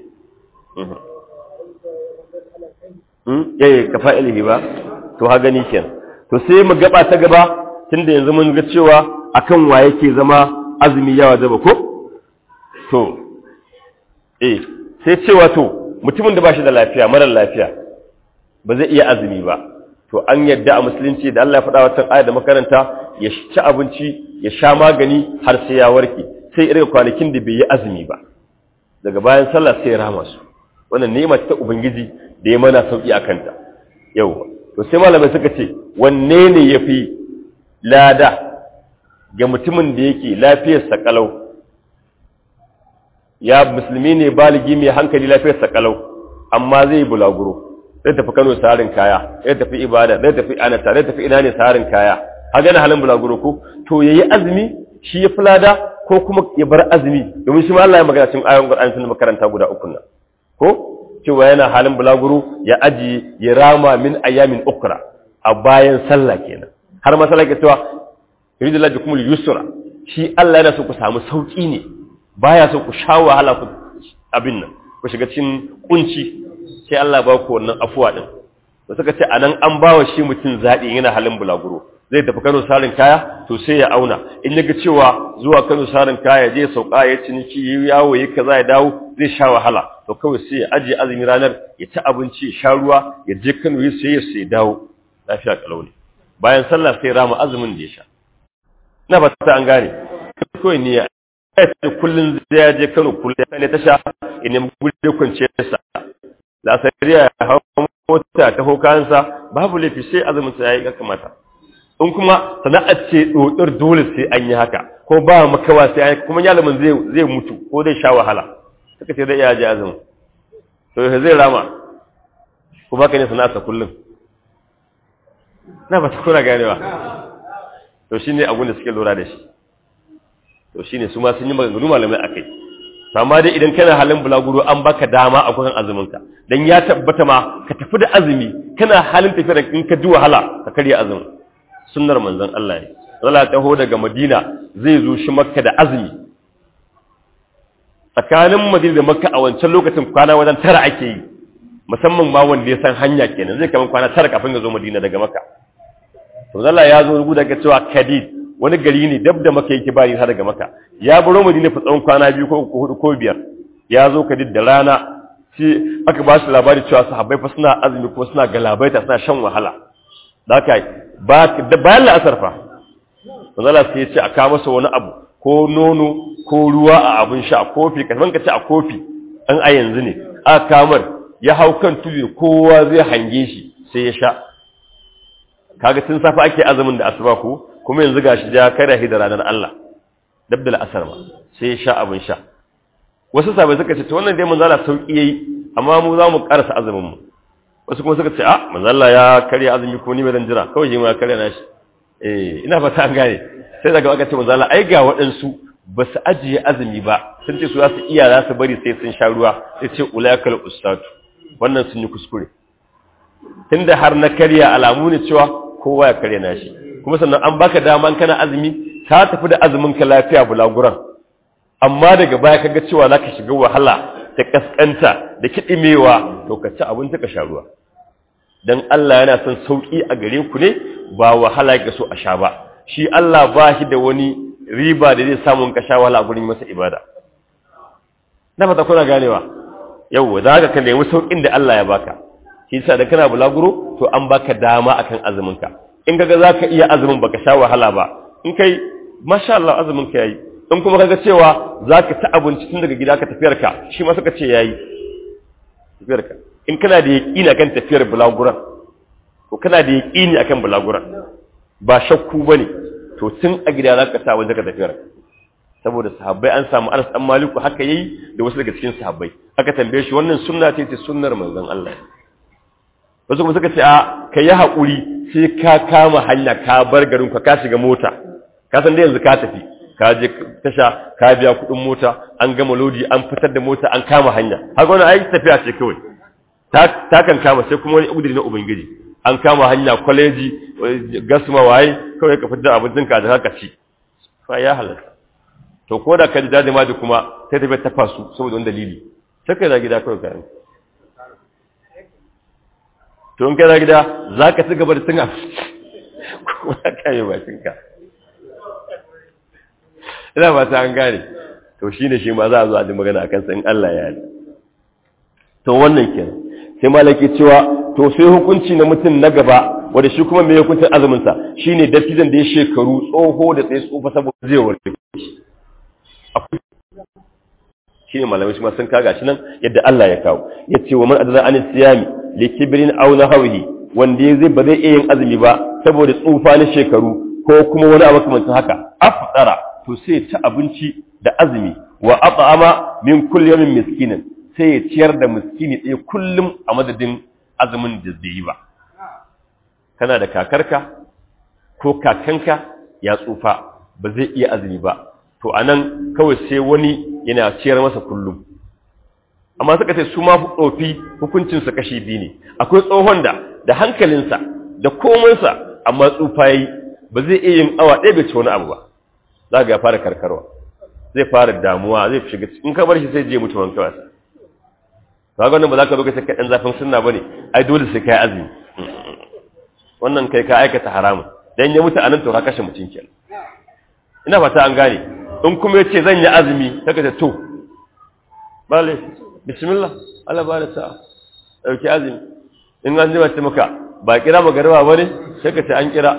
yayi ka fa'ilihi ba to ha gani kenan to sai mu gaba ta gaba tunda yanzu mun ga cewa akan wa yake zama azumi yawa zaba ko to eh sai cewa to mutumin da bashi da lafiya mara lafiya ba zai iya azumi ba to an yadda a musulunci da Allah ya faɗa wata aya da makaranta ya ci abinci ya sha magani har sai ya warke sai irin kwanakin da bai yi azumi ba daga bayan sallah sai ya rama su wannan ni'ima ta ubangiji da ya mana sauki a kanta yau to sai malamai suka ce wanne ne ya fi lada ga mutumin da yake lafiyarsa kalau ya musulmi ne baligi mai hankali lafiyarsa kalau amma zai bulaguro zai tafi kano sarin kaya zai tafi ibada zai tafi anata zai tafi ina ne sarin kaya a gane halin bulaguro ko to yayi azumi shi ya fi lada ko kuma ya bar azumi domin shi ma Allah ya magana cikin ayoyin Qur'ani sun makaranta guda uku nan ko cewa yana halin bulaguro ya aji ya rama min ayamin ukra a bayan sallah kenan har masala ke cewa yuridu la bikumul yusra shi Allah yana so ku samu sauki ne baya so ku sha wahala ku abin nan ku shiga cikin kunci sai Allah ba ku wannan afuwa din to suka ce anan an bawa shi mutum zabi yana halin bulaguro zai tafi Kano sarin kaya to sai ya auna in yaga cewa zuwa Kano sarin kaya je sauka ya ciniki yi yawo yi kaza ya dawo zai sha wahala to kawai sai ya aje azumi ranar ya ci abinci ya sha ruwa ya je Kano ya sai ya sai dawo lafiya kalau ne bayan sallah sai rama azumin da ya sha na ba ta an gane kawai ne ya ce kullun zai ya je Kano kullun ya ne ta sha in ne gure kwance sa la sariya ya hawo mota ta hokansa babu lafi sai azumin sa yayi kamata in kuma sana'ar ce dodar dole sai an yi haka ko ba makawa sai an kuma yalamin zai zai mutu ko zai sha wahala suka ce zai iya ji azumin to zai rama ko baka ne sana'arsa kullum na ba ta kuna ganewa to shine abin da suke lura da shi to shine su ma sun yi maganganu malamai akai amma dai idan kana halin bulaguro an baka dama a kusan azuminka dan ya tabbata ma ka tafi da azumi kana halin tafiya da in ka ji wahala ka karya azumin sunnar manzon Allah ne Allah ta ho daga Madina zai zo shi Makka da azumi tsakanin Madina da Makka a wancan lokacin kwana wajen tara ake yi musamman ma wanda ya san hanya kenan zai kama kwana tara kafin ya zo Madina daga Makka to Allah ya zo rubu daga cewa Kadid wani gari ne dab da Makka yake bari har daga Makka ya baro Madina fa tsawon kwana biyu ko hudu ko biyar ya zo Kadid da rana shi aka ba shi labari cewa sahabbai fa suna azumi ko suna galabaita suna shan wahala da haka bayan la'asar fa manzala sai ya ce a kawo masa wani abu ko nono ko ruwa a abin sha a kofi kafin ka ci a kofi an a yanzu ne a kamar ya hau kan tudu kowa zai hange shi sai ya sha kaga tun safa ake azumin da asuba ko kuma yanzu gashi ja kada hi da ranar Allah dab da la'asar ma sai ya sha abin sha wasu sabai suka ce to wannan dai manzo Allah sauki yayi amma mu za mu karasa azumin mu wasu kuma suka ce a manzo Allah ya karya azumi ko ni mai dan jira kawai shi ma ya karya nashi eh ina fata an gane sai daga aka ce manzo Allah ai ga waɗansu ba su ajiye azumi ba sun ce su za su iya za su bari sai sun sha ruwa sai ce ulaikal ustatu wannan sun yi kuskure tunda har na karya alamu ne cewa kowa ya karya nashi kuma sannan an baka dama kana azumi ka tafi da azumin ka lafiya bulaguran amma daga baya kaga cewa zaka shiga wahala ta kaskanta da kidimewa to ka ci abinci ka sha ruwa dan Allah yana son sauki a gare ku ne ba wahala yake so a sha ba shi Allah ba shi da wani riba da zai samu ka sha wahala gurin masa ibada na fata kuna ganewa yau za ka ka nemi saukin da Allah ya baka shi yasa da kana bulaguro to an baka dama akan azumin ka in kaga zaka iya azumin baka sha wahala ba in kai masha Allah azumin ka yayi in kuma kaga cewa zaka ta abinci tun daga gida ka tafiyar ka shi ma suka ce yayi tafiyar ka in kana da yaqini akan tafiyar bulaguran to kana da yaqini akan bulaguran ba shakku bane to tun a gida zaka sa wajen ka tafiyar saboda sahabbai an samu Anas dan Maliku haka yayi da wasu daga cikin sahabbai aka tambaye shi wannan sunna ce ce sunnar manzon Allah wasu kuma suka ce a ka yi haƙuri sai ka kama hanya ka bar garin ka ka shiga mota ka san da yanzu ka tafi ka je tasha ka biya kuɗin mota an gama lodi an fitar da mota an kama hanya haka wani aiki tafiya ce kawai ta kan kama sai kuma wani udiri na ubangiji an kama hanya kwaleji gasma waye kawai ka fitar da abincin ka da haka ci fa ya halatta to ko da ka ji dadi ma da kuma sai tafiya ta fasu saboda wani dalili sai ka yi gida kawai kayan to in kai gida za ka ci gaba da cin abinci kuma ka yi bakinka ina ba ta an gane to shi ne shi ma za a zo a ji magana a kansa in Allah ya yi to wannan kenan sai malaki cewa to sai hukunci na mutum na gaba wanda shi kuma mai hukuncin azuminsa shi ne dattijan da ya shekaru tsoho da tsaye tsofa saboda zai warke shi ne malamai shi ma sun kaga shi nan yadda Allah ya kawo ya ce wa man adana an siyami li kibrin aw nahwihi wanda ya zai ba zai iya yin azumi ba saboda tsufa na shekaru ko kuma wani abu kamar haka afdara to sai ta abinci da azumi wa at'ama min kulli yawmin miskinan sai ya ciyar da miskini ɗaya kullum a madadin azumin da zai yi ba kana da kakarka ko kakanka ya tsufa ba zai iya azumi ba to anan kawai sai wani yana ciyar masa kullum amma suka ce su ma tsofi hukuncinsa kashi biyu ne akwai tsohon da da hankalinsa da komansa amma tsufa yi ba zai iya yin awa ɗaya bai ci wani abu ba za ga ya fara karkarwa zai fara damuwa zai shiga in ka bar shi sai je mutu wanka wasa ka ga wannan ba za ka zo ka ce ɗan zafin sunna bane ai dole sai kai azumi wannan kai ka aikata haramun dan ya mutu anan to ka kashe mutum kenan ina fata an gane in kuma yace zan yi azumi kaga ta to bale bismillah Allah ba da sa'a dauki azumi in an ji mace maka ba kira magarba bane sai ka ce an kira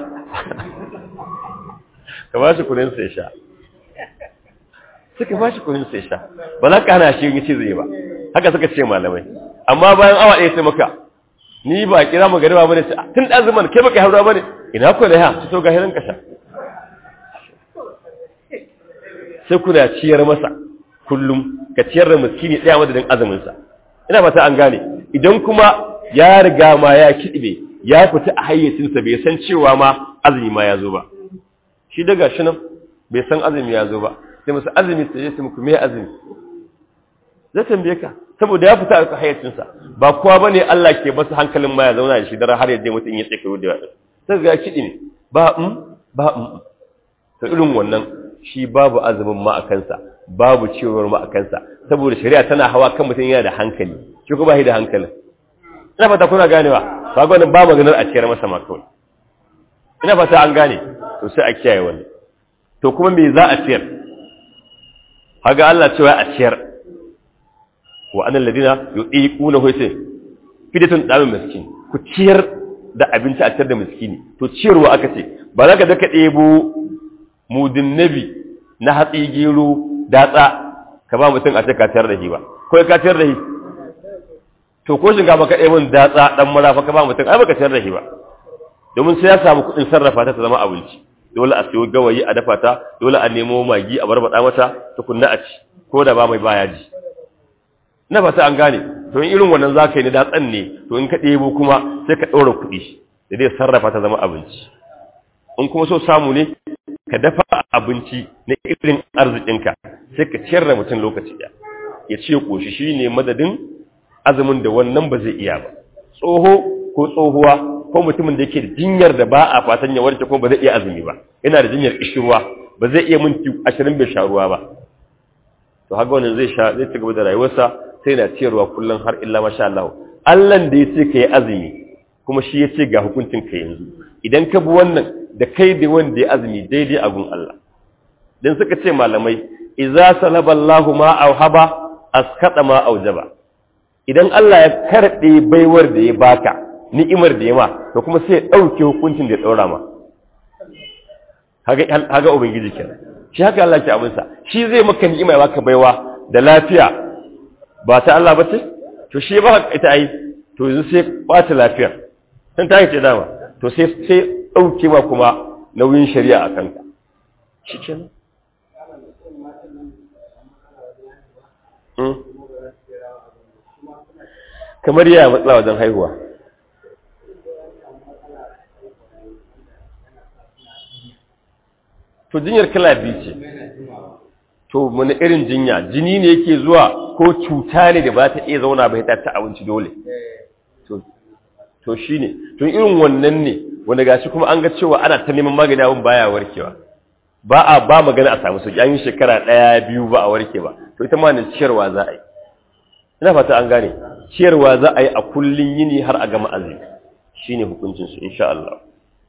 ka ba shi kunin sai sha suka ba shi kunin sai sha ba za ka hana shi yin ce zai ba haka suka ce malamai amma bayan awa ɗaya sai maka ni ba kira magarba bane sai tun da azumin kai baka haura bane ina ko da ha to ga hirin ka sha sai kuna ciyar masa kullum ka ciyar da miskini ɗaya madadin azuminsa ina fata an gane idan kuma ya riga ma ya kiɗibe ya fita a hayyacinsa bai san cewa ma azumi ma ya zo ba shi daga shi nan bai san azumi ya zo ba sai masa azumi sai ya ce muku me azumi zai tambaye ka saboda ya fita a hayyacinsa ba kowa bane Allah ke masa hankalin ma ya zauna da shi dare har ya je mutum ya tsaka da yawa sai ga kiɗi ne ba um ba um to irin wannan shi babu azumin ma a kansa babu ciyarwar ma a kansa saboda shari'a tana hawa kan mutum yana da hankali shi kuma ba da hankalin ina fata kuna ganewa ba ga wannan ba maganar a ciyar masa ma kawai ina fata an gane to sai a kiyaye wannan to kuma me za a ciyar haga Allah cewa a ciyar wa annal ladina yuqiquna huwa fidatun damin miskin ku ciyar da abinci a ciyar da miskini to ciyarwa aka ce ba za ka daka ɗebo mudin nabi na hatsi gero datsa ka ba mutum a ce ka ciyar da shi ba ko ka ciyar da shi to ko shinkafa ka ɗebo datsa dan marafa ka ba mutum ai baka ciyar da shi ba domin sai ya samu kuɗin sarrafa ta ta zama abinci dole a siyo gawayi a dafa ta dole a nemo magi a barbada mata tukunna a ci ko da ba mai baya ji na fata an gane to in irin wannan za ka yi na datsan ne to in ka ɗebo kuma sai ka ɗora kuɗi da zai sarrafa ta zama abinci in kuma so samu ne ka dafa abinci na irin arzikinka sai ka ciyar da mutum lokaci ɗaya ya ce ƙoshi shi ne madadin azumin da wannan ba zai iya ba tsoho ko tsohuwa ko mutumin da yake da jinyar da ba a fatan ya warke ko ba zai iya azumi ba yana da jinyar kishirwa ba zai iya minti ashirin bai sha ruwa ba to haka wannan zai sha zai ci gaba da rayuwarsa sai na ciyarwa kullum har illa masha Allah Allah da ya ce ka yi azumi kuma shi ya ce ga hukuncin ka yanzu idan ka bi wannan da kai da wanda ya azumi daidai a gun Allah dan suka ce malamai idza salaba Allahu ma auhaba askata ma aujaba idan Allah ya karbe baiwar da ya baka ni'imar da ya ma to kuma sai ya dauke hukuncin da ya daura ma haga haga ubangiji kenan shi haka Allah ke abinsa shi zai maka ni'ima ya baka baiwa da lafiya ba ta Allah ba ce to shi ba ita ai to yanzu sai bata lafiya san ta ce dama to sai sai dauke ma kuma nauyin shari'a a kanka shikenan kamar yaya matsala wajen haihuwa to jinyar kala biyu ce to wani irin jinya jini ne yake zuwa ko cuta ne da ba ta iya zauna bai ta ta abinci dole to shi ne to irin wannan ne wanda gashi kuma an ga cewa ana ta neman magani abin baya warkewa ba a ba magana a samu sauki an yi shekara ɗaya biyu ba a warke ba to ita ma ne ciyarwa za a yi ina fata an gane ciyarwa za a yi a kullun yini har a gama azumi shine hukuncin su insha Allah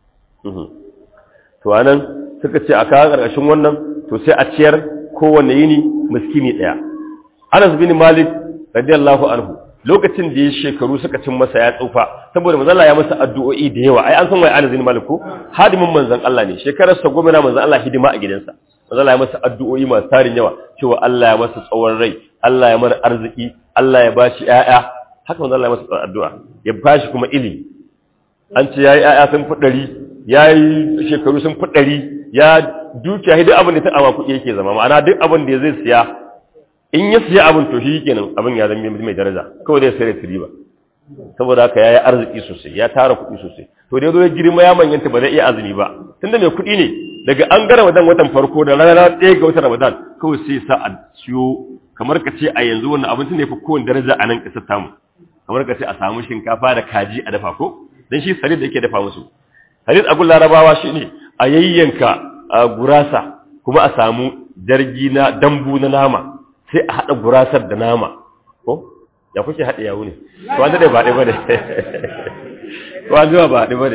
to anan suka ce a kawo ƙarƙashin wannan to sai a ciyar kowanne yini miskini ɗaya Anas bin Malik radiyallahu anhu lokacin da ya shekaru suka cin masa ya tsufa saboda manzon Allah ya masa addu'o'i da yawa ai an san wai Anas bin Malik ko hadimin manzon Allah ne shekarar sa goma na manzon Allah hidima a gidansa manzon Allah ya masa addu'o'i masu tarin yawa cewa Allah ya masa tsawon rai Allah ya mara arziki Allah ya bashi ƴaƴa haka manzon Allah ya masa addu'a ya bashi kuma ilimi an ce yayi ƴaƴa sun fi ɗari yayi shekaru sun fi ɗari ya dukiya duk abin da ta ama kuɗi yake zama ma'ana duk abin da zai siya in ya siya abin to shi kenan abin ya zama mai daraja kawai zai sayar da riba saboda haka yayi arziki sosai ya tara kuɗi sosai to da yazo ya girma ya manyanta ba zai iya azumi ba tunda mai kuɗi ne daga an ga Ramadan watan farko da rana ɗaya ga watan Ramadan kawai sai sa a siyo kamar ka ce a yanzu wannan abincin ne fa kowane daraja a nan ƙasar tamu kamar ka ce a samu shinkafa da kaji a dafa ko dan shi sarid da yake dafa musu sarid a gun larabawa shine a yayyanka gurasa kuma a samu jargi na dambu na nama sai a haɗa gurasar da nama ko ya kuke haɗe yawu ne to an ba ɗi ba ne to an zuwa ba ɗi ba ne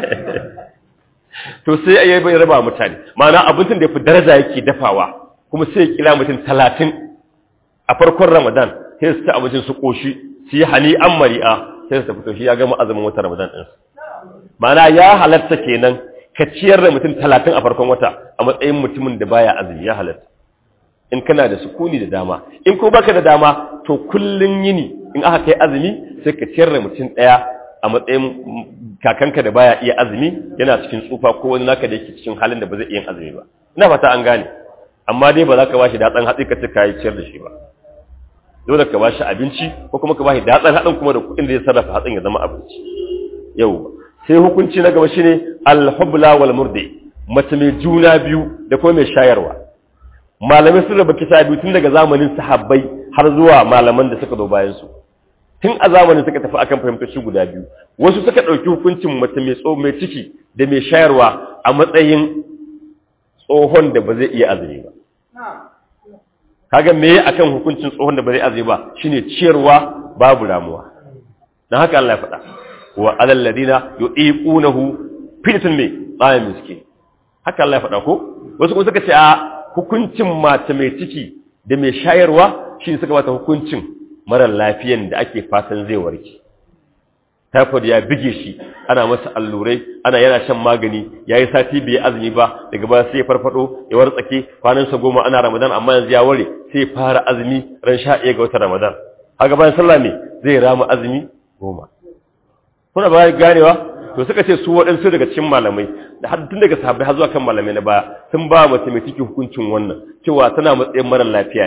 to sai a yi bai raba mutane ma'ana abincin da ya fi daraja yake dafawa kuma sai ya kira mutum talatin a farkon ramadan sai su ta abincin su ƙoshi su yi hali an mari'a sai su tafi to shi ya gama azumin wata ramadan ɗinsu ma'ana ya halatta kenan ka ciyar da mutum talatin a farkon wata a matsayin mutumin da baya azumi ya halatta in kana da sukuni da dama in ko baka da dama to kullun yini in aka kai azumi sai ka ciyar da mutum daya a matsayin kakanka da baya iya azumi yana cikin tsufa ko wani naka da yake cikin halin da ba zai iya azumi ba ina fata an gane amma dai ba za ka bashi datsan hatsi ka ce ka yi ciyar da shi ba dole ka bashi abinci ko kuma ka bashi datsan hatsin kuma da kuɗin da ya sarrafa hatsin ya zama abinci yau sai hukunci na gaba shine al-hubla wal murdi mace mai juna biyu da kuma mai shayarwa malamai sun raba kisa biyu tun daga zamanin sahabbai har zuwa malaman da suka zo bayan su tun a zamanin suka tafi akan fahimtoci guda biyu wasu suka ɗauki hukuncin mace mai tso mai ciki da mai shayarwa a matsayin tsohon da ba zai iya azumi ba kaga me akan hukuncin tsohon da ba zai azumi ba shine ciyarwa babu ramuwa dan haka Allah ya faɗa wa alal ladina yuqiqunahu fitun me tsayin miskin haka Allah ya faɗa ko wasu kuma suka ce a hukuncin mace mai ciki da mai shayarwa shi suka bata hukuncin mara lafiyan da ake fatan zai warke typhoid ya bige shi ana masa allurai ana yana shan magani yayi sati bai azumi ba daga baya sai ya farfado ya wartsake kwanan sa goma ana ramadan amma yanzu ya ware sai fara azumi ran 11 ga watan ramadan haka bayan sallah ne zai rama azumi goma kuna ba ganewa to suka ce su waɗansu daga cikin malamai da har tun daga sahabbai har zuwa kan malamai na baya sun ba mace mai ciki hukuncin wannan cewa tana matsayin mara lafiya ne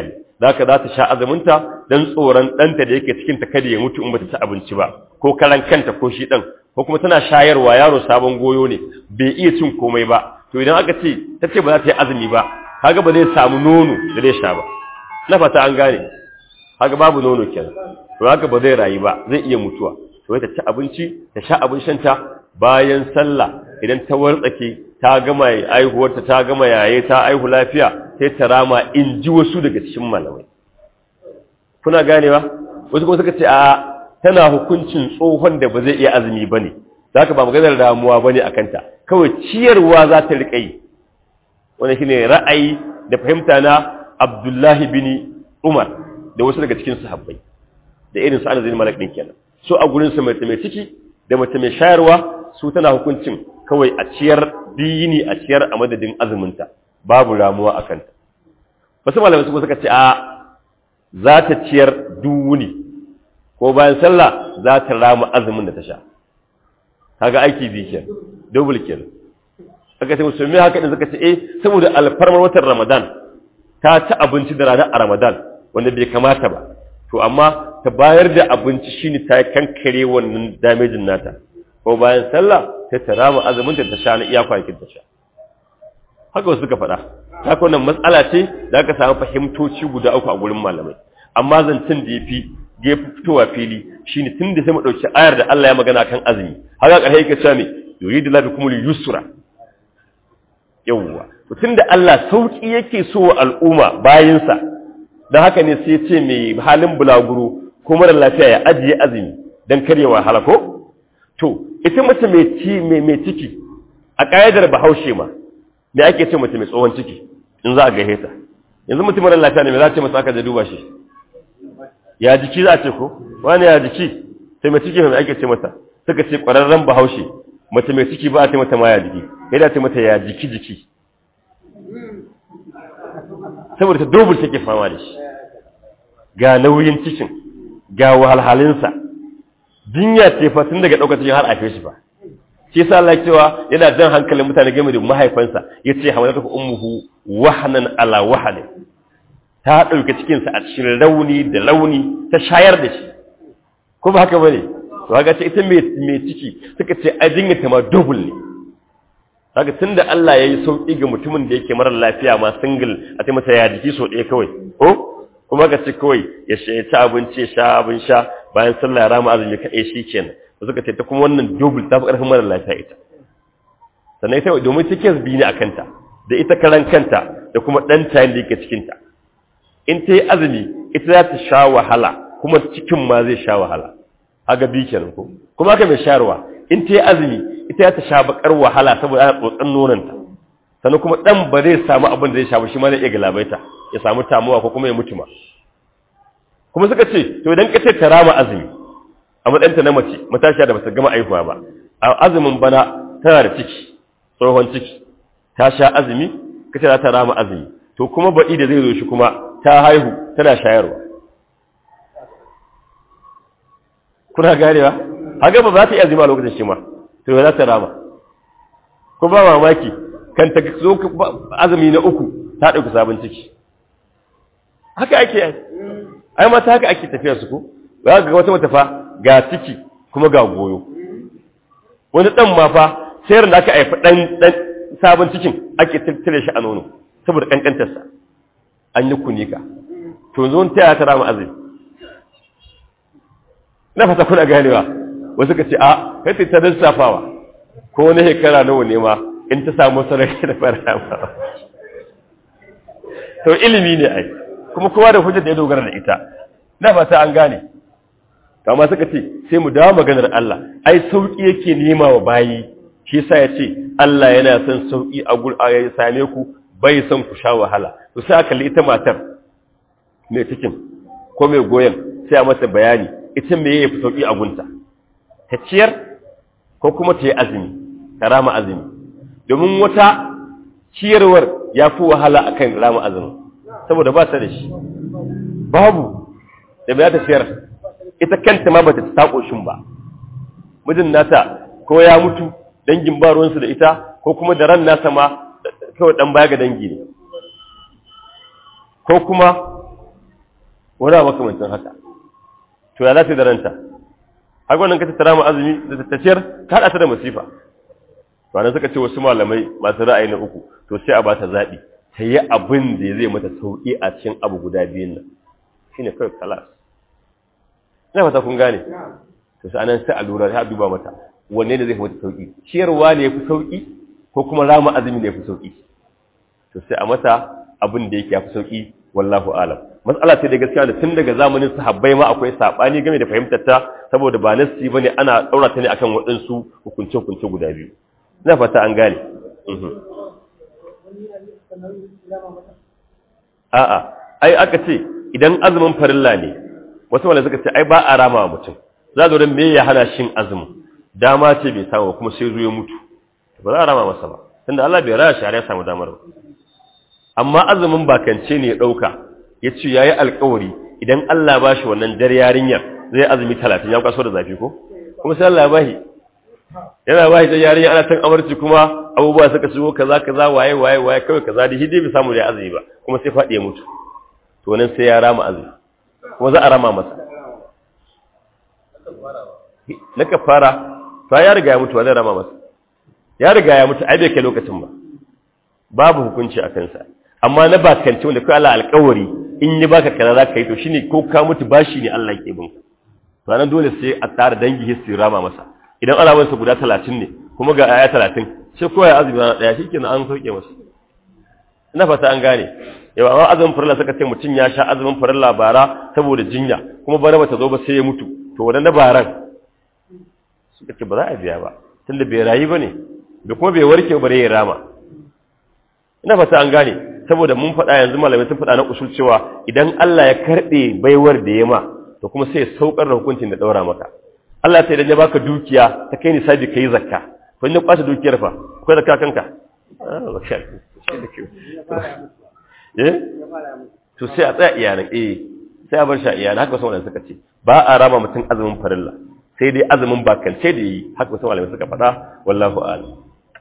zaka za ta sha azuminta dan tsoron ɗanta da yake cikin ta kada ya mutu in bata ci abinci ba ko karan kanta ko shi ɗan ko kuma tana shayarwa yaro sabon goyo ne bai iya cin komai ba to idan aka ce ta ce ba za ta yi azumi ba kaga ba zai samu nono da zai sha ba na fata an gane kaga babu nono kenan to haka ba zai rayu ba zai iya mutuwa to ta ci abinci ta sha abin shanta bayan sallah idan ta wartsake ta gama aihuwarta ta gama yaye ta aihu lafiya sai ta rama in ji wasu daga cikin malamai kuna ganewa wasu kuma suka ce a tana hukuncin tsohon da ba zai iya azumi bane zaka ba maganar damuwa bane akan ta kawai ciyarwa za ta rika yi wannan shine ra'ayi da fahimta na Abdullahi bin Umar da wasu daga cikin sahabbai da irin su Anas bin Malik din kenan so a gurin su mace mai ciki da mace mai shayarwa su tana hukuncin kawai a ciyar biyini a ciyar a madadin azuminta babu ramuwa a kanta wasu malamai su suka ce a za ta ciyar duwuni ko bayan sallah za ta rama azumin da ta sha kaga aiki biyu kenan double kenan aka ce musulmi haka din suka ce eh saboda alfarmar watan Ramadan ta ci abinci da rana a Ramadan wanda bai kamata ba to amma ta bayar da abinci shine ta kankare wannan damejin nata ko bayan sallah sai ta rama azumin ta sha na iya kwanakin ta sha haka wasu suka faɗa haka wannan matsala ce da aka samu fahimtoci guda uku a gurin malamai amma zancen da yafi gefe fitowa fili shine tun da sai mu dauki ayar da Allah ya magana kan azumi haka ƙarshe yake cewa me yuridu la bikumul yusra yawwa to tunda Allah sauki yake so wa al'umma bayinsa dan haka ne sai ya ce mai halin bulaguro ko mara lafiya ya ajiye azumi dan karya wahala ko to ita mace mai ci mai ciki a ƙa'idar bahaushe ma me ake ce mace mai tsohon ciki in za a gahe ta yanzu mutum mara lafiya ne me za a ce masa aka je duba shi ya jiki za a ce ko wani ya jiki sai mai ciki mai ake ce mata suka ce ƙwararren bahaushe mace mai ciki ba a ce mata ma ya jiki ya da ce mata ya jiki jiki saboda ta dobul take fama da shi ga nauyin cikin ga wahalhalinsa jinya ce fa tun daga ɗaukar cikin har a shi ba shi yasa Allah cewa yana jan hankalin mutane game da mahaifansa yace hamalatu ummuhu wahnan ala wahn ta dauke cikin sa a cikin rauni da launi ta shayar da shi ko ba haka bane to kaga ce ita mai mai ciki suka ce a jinya ta ma double ne kaga tunda Allah yayi sauki ga mutumin da yake mara lafiya ma single a ce masa ya jiki so ɗaya kawai ko kuma ka ce kawai ya ci abinci ya sha abin sha bayan sallah rama azumi kaɗai shi kenan da suka ce ta kuma wannan double ta fi ƙarfin mara lafiya ita sannan ita domin cikin biyu ne a kanta da ita karan kanta da kuma ɗan tayin da yake cikinta in ta yi azumi ita za ta sha wahala kuma cikin ma zai sha wahala haga biyu kenan ko kuma haka mai shayarwa in ta yi azumi ita za ta sha bakar wahala saboda ana tsotsan nonanta sannan kuma ɗan ba zai samu abin da zai sha ba shi ma zai iya galabaita ya samu tamuwa ko kuma ya mutu ma kuma suka ce to idan ka ce ta rama azumi a matsayinta na mace matashiya da bata gama aihuwa ba a azumin bana tana da ciki tsohon ciki ta sha azumi kace za ta rama azumi to kuma baɗi da zai zo shi kuma ta haihu tana shayarwa kuna ganewa haka ba za ta iya azumi a lokacin shi ma to za ta rama ko ba mamaki kan ta zo azumi na uku ta ɗauki sabon ciki haka ake yi ai mata haka ake tafiya su ko za ga wata mata fa ga ciki kuma ga goyo wani dan ma fa sayar da aka haifa dan dan sabon cikin ake tattare shi a nono saboda kankantar sa an yi kunika to zo ta ya tara mu azumi na fata kuna ganewa wasu ka ce a kai ta lissafawa ko wani shekara nawa ne ma in ta samu sarari da fara ma to ilimi ne ai kuma kowa da hujjar da ya dogara da ita na fata an gane kama suka ce sai mu dawo maganar Allah ai sauki yake nema wa bayi shi yasa ya ce Allah yana son sauki a gur a ya same ku bai son ku sha wahala to sai aka ita matar mai cikin ko mai goyen sai a mata bayani ita me yayi sauki a gunta ta ciyar ko kuma ta yi azumi ta rama azumi domin wata ciyarwar ya fi wahala akan rama azumi saboda ba ta da shi babu da bai ta ciyar ita kanta ma bata ta koshin ba mijin nata ko ya mutu dangin ba ruwansu da ita ko kuma da ran nasa ma kawai dan baya ga dangi ne ko kuma ko da makamancin haka to ya za ta da ranta har wannan ka tattara mu azumi da tattaciyar ka haɗa ta da masifa wannan suka ce wasu malamai masu ra'ayi na uku to sai a ba ta zaɓi ta yi abin da zai mata sauƙi a cikin abu guda biyun nan shine kawai kalas ina fata kun gane to sai anan sai a lura ta duba mata wanne ne zai fi mata sauƙi ciyarwa ne ya fi sauƙi ko kuma rama azumi ne ya fi sauƙi to sai a mata abin da yake ya fi sauƙi wallahu alam matsala ce da gaskiya da tun daga zamanin sahabbai ma akwai sabani game da fahimtar ta saboda ba nassi bane ana daura ta ne akan waɗansu hukunce hukunce guda biyu ina fata an gane a'a ai aka ce idan azumin farilla ne wasu wanda suka ce ai ba a rama wa mutum za zo don me ya hana shin azumin dama ce bai samu kuma sai zuwa mutu ba za a rama masa ba tunda Allah bai raya shari'a samu damar ba amma azumin bakance ne ya ɗauka ya ce ya yi alkawari idan Allah ba shi wannan jar yarinyar zai azumi talatin ya kwaso da zafi ko kuma sai Allah ya bashi yana bashi jar yarinya ana tan amarci kuma abubuwa suka shigo kaza kaza waye waye waye kawai kaza da hidi bai samu da azumi ba kuma sai faɗi ya mutu to nan sai ya rama azumi kuma za a rama masa na kafara to ya riga ya mutu ba zai rama masa ya riga ya mutu ai bai kai lokacin ba babu hukunci a kansa amma na bakance wanda kai Allah alƙawari in yi baka kaza za ka yi to shine ko ka mutu bashi ne Allah ke bin to nan dole sai a tsara dangi hissi rama masa idan alaman sa guda 30 ne kuma ga aya 30 sai ko ya azumi na daya shikenan an sauke masa ina fata an gane yau amma azumin farilla suka ce mutum ya sha azumin farilla bara saboda jinya kuma bara bata zo ba sai ya mutu to wannan baran suka ce ba za a biya ba tunda bai rayu bane da kuma bai warke bare ya rama ina fata an gane saboda mun faɗa yanzu malamai sun faɗa na usul cewa idan Allah ya karɓe baiwar da ya ma to kuma sai ya saukar da hukuncin da ɗaura maka Allah sai idan ya baka dukiya ta kai nisabi kai zakka to in ya kwata dukiyar fa akwai zakka kanka eh to sai a tsaya iyalan eh sai a bar shi a iyalan haka wasu malamai suka ce ba a rama mutum azumin farilla sai dai azumin bakance da yi haka wasu malamai suka faɗa wallahu a'lam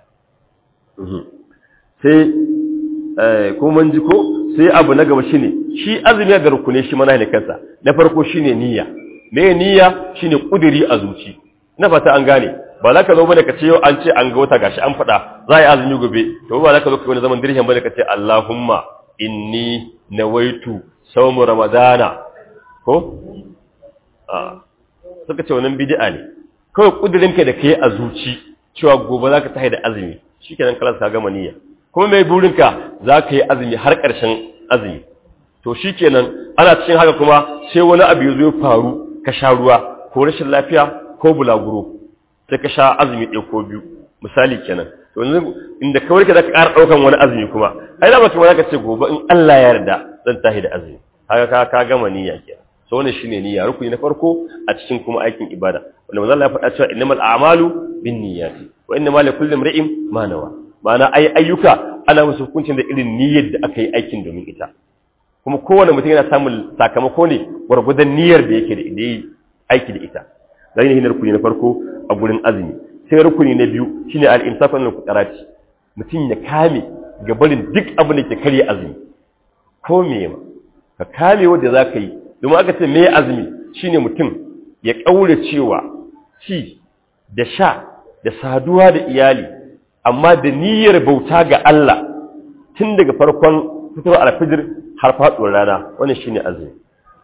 sai ko man ji ko sai abu na gaba shine shi azumi ga rukune shi mana ne kansa na farko shine niyya me niyya shine kudiri a zuci na fata an gane ba za ka zo bane ka ce yau an ce an ga wata gashi an faɗa za a yi azumi gobe to ba za ka zo ka wani zaman dirhin bane ka ce Allahumma inni nawaitu sawmu ramadana ko a suka ce wannan bid'a ne kawai kudirin ka da kai a zuci cewa gobe za ka tahi da azumi shikenan kalas ka gama niyya kuma mai burinka za ka yi azumi har ƙarshen azumi to shi kenan ana cikin haka kuma sai wani abu ya zo ya faru ka sha ruwa ko rashin lafiya ko bulaguro sai ka sha azumi ɗaya ko biyu misali kenan to yanzu inda kawai ka za ka ƙara ɗaukan wani azumi kuma ai da kuma za ka ce gobe in Allah ya yarda zan tashi da azumi haka ka ka gama niyya kenan so wannan shine niyya rukuni na farko a cikin kuma aikin ibada wanda manzo Allah ya faɗa cewa innamal a'malu binniyati wa innamal likulli imrin ma nawa ma'ana ai ayyuka ana musu hukuncin da irin niyyar da aka yi aikin domin ita kuma kowane mutum yana samun sakamako ne gwargwadon niyyar da yake da yi aiki da ita zai ne rukuni na farko a gurin azumi sai rukuni na biyu shine al-imsaku min al mutum ya kame ga barin duk abin da ke karya azumi ko me ma ka kame wanda za ka yi domin aka ce me azumi shine mutum ya kaure cewa ci da sha da saduwa da iyali amma da niyyar bauta ga Allah tun daga farkon fitowar alfijir har faɗuwar rana wannan shine azumi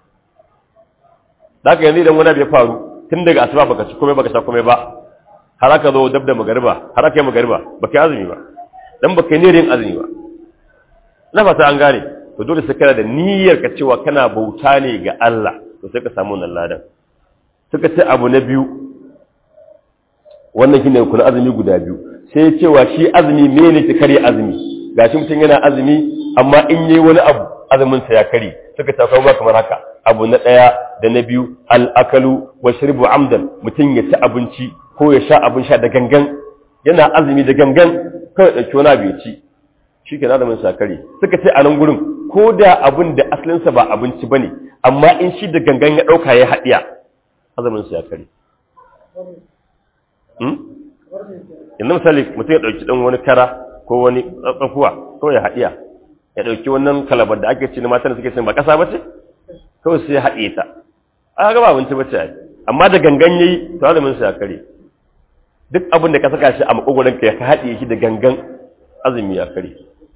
da haka yanzu idan wani abu ya faru tun daga asuba baka ci komai baka sha komai ba har aka zo dab da magariba har aka yi magariba baka yi azumi ba dan baka yi niyyar yin azumi ba na fata an gane to dole sai kana da niyyar ka cewa kana bauta ne ga Allah to sai ka samu wannan ladan suka ce abu na biyu wannan shine kuna azumi guda biyu sai cewa shi azumi mene ke kare azumi gashi mutum yana azumi amma in yi wani abu azumin sa ya kare suka ta kawo kamar haka abu na daya da na biyu al-akalu wa shirbu amdan mutum ya ci abinci ko ya sha abin sha da gangan yana azumi da gangan kawai dauki wani abu ya ci shikenan azumin sa kare suka ce a nan gurin ko da abin da asalin sa ba abinci bane amma in shi da gangan ya dauka ya hadiya azumin sa ya kare yanzu misali mutum ya ɗauki ɗan wani kara ko wani tsakuwa ko ya haɗiya ya ɗauki wannan kalabar da ake ce na matan da suke cin ba ƙasa ba ce kawai sai ya haɗe ta a ga ba abinci bace ai amma da gangan yayi to azumin sa ya kare duk abin da ka saka shi a makogoron ka ka haɗe shi da gangan azumi ya kare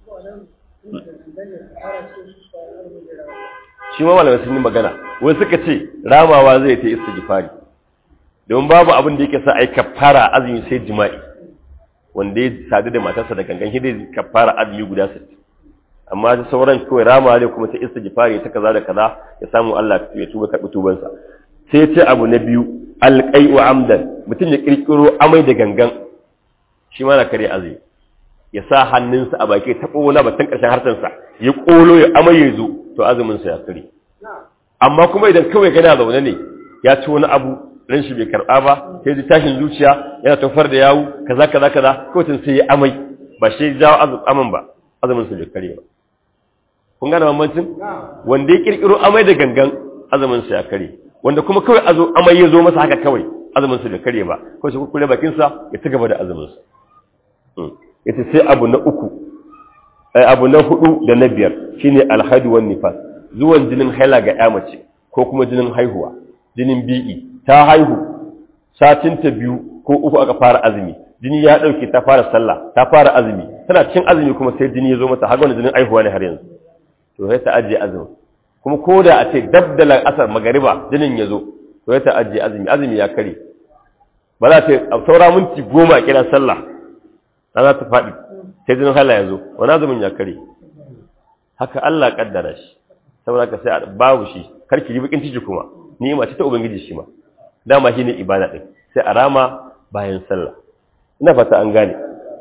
shi ma malamai sun yi magana wani suka ce ramawa zai ta istighfari don babu abin da yake sa ai kafara azumi sai jima'i wanda ya sadu da matarsa da gangan shi dai kafara azumi guda 60 amma ta sauran kawai rama ne kuma ta istighfari ta kaza da kaza ya samu Allah ya tuba karbi tubansa sai ce abu na biyu alqai'u amdan mutum ya kirkiro amai da gangan shi ma na kare azumi ya sa hannunsa a baki ta kola batun karshen harsansa ya kolo ya amai ya zo to azumin sa ya kare amma kuma idan kawai gana zaune ne ya ci wani abu ran shi bai karba ba sai ji tashin zuciya yana tofar da yawu kaza kaza kaza kawai sai ya amai ba shi jawo azumin ba azumin sa bai kare ba kun gane bambancin wanda ya kirkiro amai da gangan azumin sa ya kare wanda kuma kawai azo amai ya zo masa haka kawai azumin sa bai kare ba kawai sai kure bakin sa ya ci gaba da azumin sa yace sai abu na uku ai abu na hudu da na biyar shine alhadu wan nifas zuwan jinin haila ga ya mace ko kuma jinin haihuwa jinin bi'i ta haihu satin ta biyu ko uku aka fara azumi jini ya dauke ta fara sallah ta fara azumi tana cikin azumi kuma sai jini ya zo mata har wannan jinin haihuwa ne har yanzu to sai ta ajiye azumi kuma ko da a ce dabdalar asar magariba jinin ya zo to sai ta ajiye azumi azumi ya kare ba za ta saura minti goma a kiran sallah na za ta faɗi sai jinin hala ya zo wani azumin ya kare haka Allah kaddara shi saboda ka sai babu shi karki yi bakin ciki kuma ni'ima ce ta ubangiji shi ma dama shi ne ibada din sai a rama bayan sallah ina fata an gane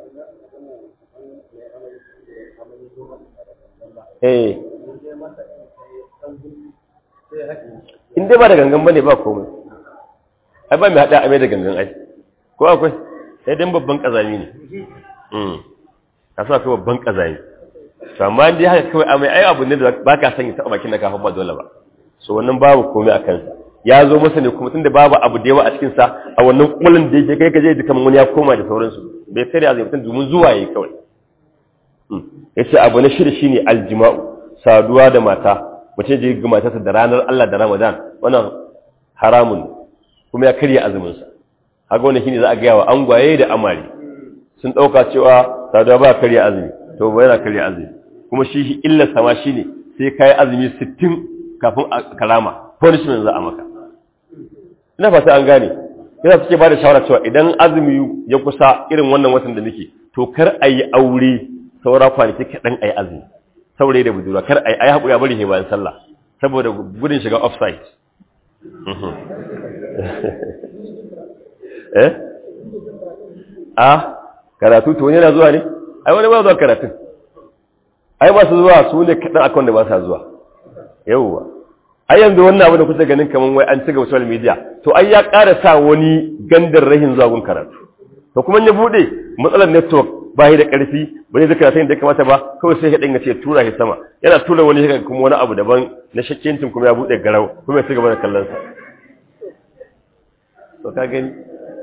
eh in dai ba da gangan bane ba komai ai ba mai hada amai da gangan ai ko akwai sai dan babban kazami ne mm kasa akwai babban kazami to amma dai haka kawai amai ai abu ne da baka san ya taba bakin da ka ba dole ba so wannan babu komai akan sa ya zo masa ne kuma tunda babu abu da yawa a cikin sa a wannan kullun da yake kai kaje da kaman wani ya koma da sauransu bai sai da azumi domin zuwa yayi kawai yace abu na shirye shine aljima'u saduwa da mata mutum je ga matarsa da ranar Allah da Ramadan wannan haramun kuma ya karya azumin sa haka wannan shine za a ga wa angwaye da amari sun dauka cewa saduwa ba karya azumi to ba yana karya azumi kuma shi illa sama shine sai kai azumi 60 kafin kalama punishment za a maka ina fata an gane yana suke ba da shawara cewa idan azumi ya kusa irin wannan watan da nake to kar a yi aure saura kwanaki kaɗan a yi azumi saurayi da budurwa kar a yi ai haƙuri a bari ne bayan sallah saboda gudun shiga offside eh a karatu to wani yana zuwa ne ai wani ba zuwa karatun ai masu zuwa su ne kaɗan akan da ba sa zuwa yauwa ai yanzu wannan abu da kusa ganin kaman wai an cigaba social media to ai ya ƙara sa wani gandar rahin zuwa gun karatu to kuma ya bude matsalar network ba da ƙarfi ba zai karatu da kamata ba kawai sai ya dinga ce tura shi sama yana tura wani haka kuma wani abu daban na shakkincin kuma ya bude garau kuma ya cigaba da kallon sa to ka gani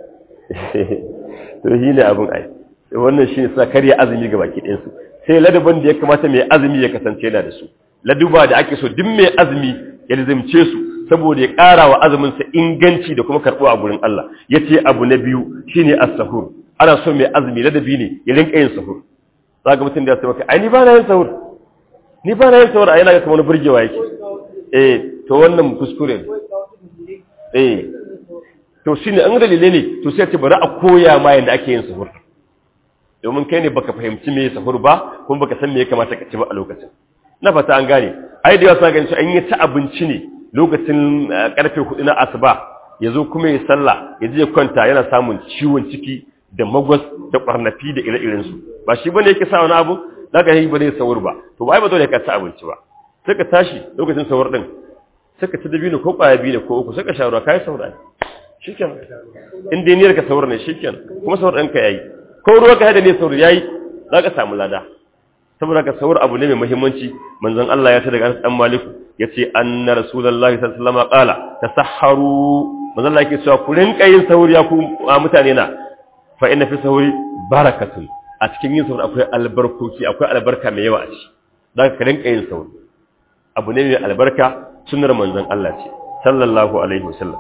to shi ne abin ai wannan shi ne suna karya azumi ga baki ɗinsu sai ladabin da ya kamata mai azumi ya kasance yana da su laduba da ake so duk mai azumi ya lizimce su saboda ya ƙara wa azuminsa inganci da kuma karɓo a gurin Allah ya ce abu na biyu shine as-sahur ana so mai azumi ladabi ne ya rinka yin sahur za ga mutum da ya ce maka ai ni ba na yin sahur ni ba na yin sahur ai na ga kamar burgewa yake eh to wannan kuskure ne eh to shine an dalile ne to sai ce bari a koya ma yanda ake yin sahur domin kai ne baka fahimci me sahur ba kuma baka san me ya kamata ka ci ba a lokacin na fata an gane ai da yawa sa gani an yi ta abinci ne lokacin karfe hudu na asuba ya zo kuma ya sallah ya je kwanta yana samun ciwon ciki da magwas da kwarnafi da ire-iren su ba shi bane yake sa wani abu zaka yi ba zai sahur ba to ba ai ba dole ka ci abinci ba sai ka tashi lokacin sahur din sai ka ci dabino ko kwaya biyu ko uku sai ka sha ruwa kai sahur ai shikenan in dai niyyar ka sahur ne shikenan kuma sahur ɗinka yayi ko ruwa ka hada ne sahur yayi zaka samu lada saboda ka saur abu ne mai muhimmanci manzon Allah ya ta daga dan Maliku yace anna rasulullahi sallallahu alaihi wasallam qala tasahharu manzon Allah yake cewa ku rinka yin sauri ya ku mutane na fa inna fi sahuri barakatun a cikin yin sauri akwai albarkoki akwai albarka mai yawa a ciki dan ka rinka yin sauri abu ne mai albarka sunnar manzon Allah ce sallallahu alaihi wasallam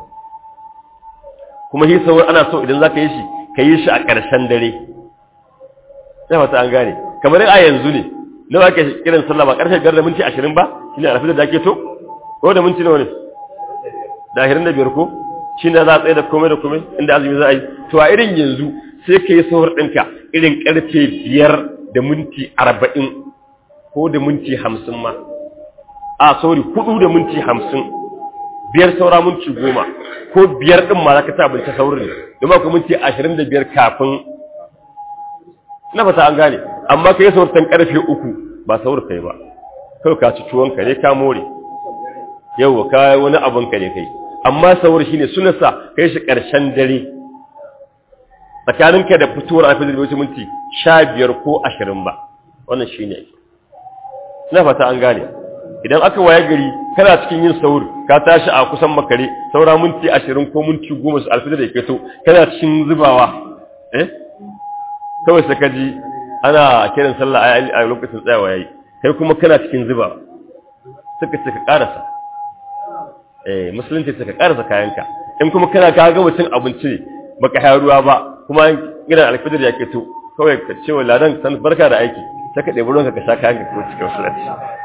kuma shi sahur ana so idan zaka yi shi ka yi shi a ƙarshen dare sai wata an gane kamar a yanzu ne nawa ake kiran sallah ba ƙarshen biyar da minti ashirin ba shine alfajir da ake to ko da minti nawa ne da ashirin da biyar ko shi ne za a tsaye da komai da komai inda azumi za a yi to a irin yanzu sai ka yi sahur ɗinka irin ƙarfe biyar da minti arba'in ko da minti hamsin ma a sorry hudu da minti hamsin biyar saura minti goma ko biyar ɗin ma za ka ta abinci saurin ne domin akwai minti ashirin da biyar kafin na fata an gane amma ka yi sauratan ƙarfe uku ba saur kai ba kawai ka ci tuwonka ne ka more yau ka wani abin ka ne kai amma saur shine sunansa kai shi ƙarshen dare tsakaninka da fitowar alfajir da wasu minti sha biyar ko ashirin ba wannan shine ina fata an gane idan aka waye gari kana cikin yin saur ka tashi a kusan makare saura minti ashirin ko minti goma su alfajir da ya fito kana cikin zubawa eh kawai sai ka ji ana kiran sallah a lokacin tsayawa yayi kai kuma kana cikin zubawa suka ce ka karasa eh musulunci suka karasa kayanka in kuma kana ka ga mutum abinci ne baka hayar ruwa ba kuma gidan alfajir ya fito kawai ka ce wa ladan san barka da aiki sai ka ɗebi ruwanka ka sha kayanka ko cikin musulunci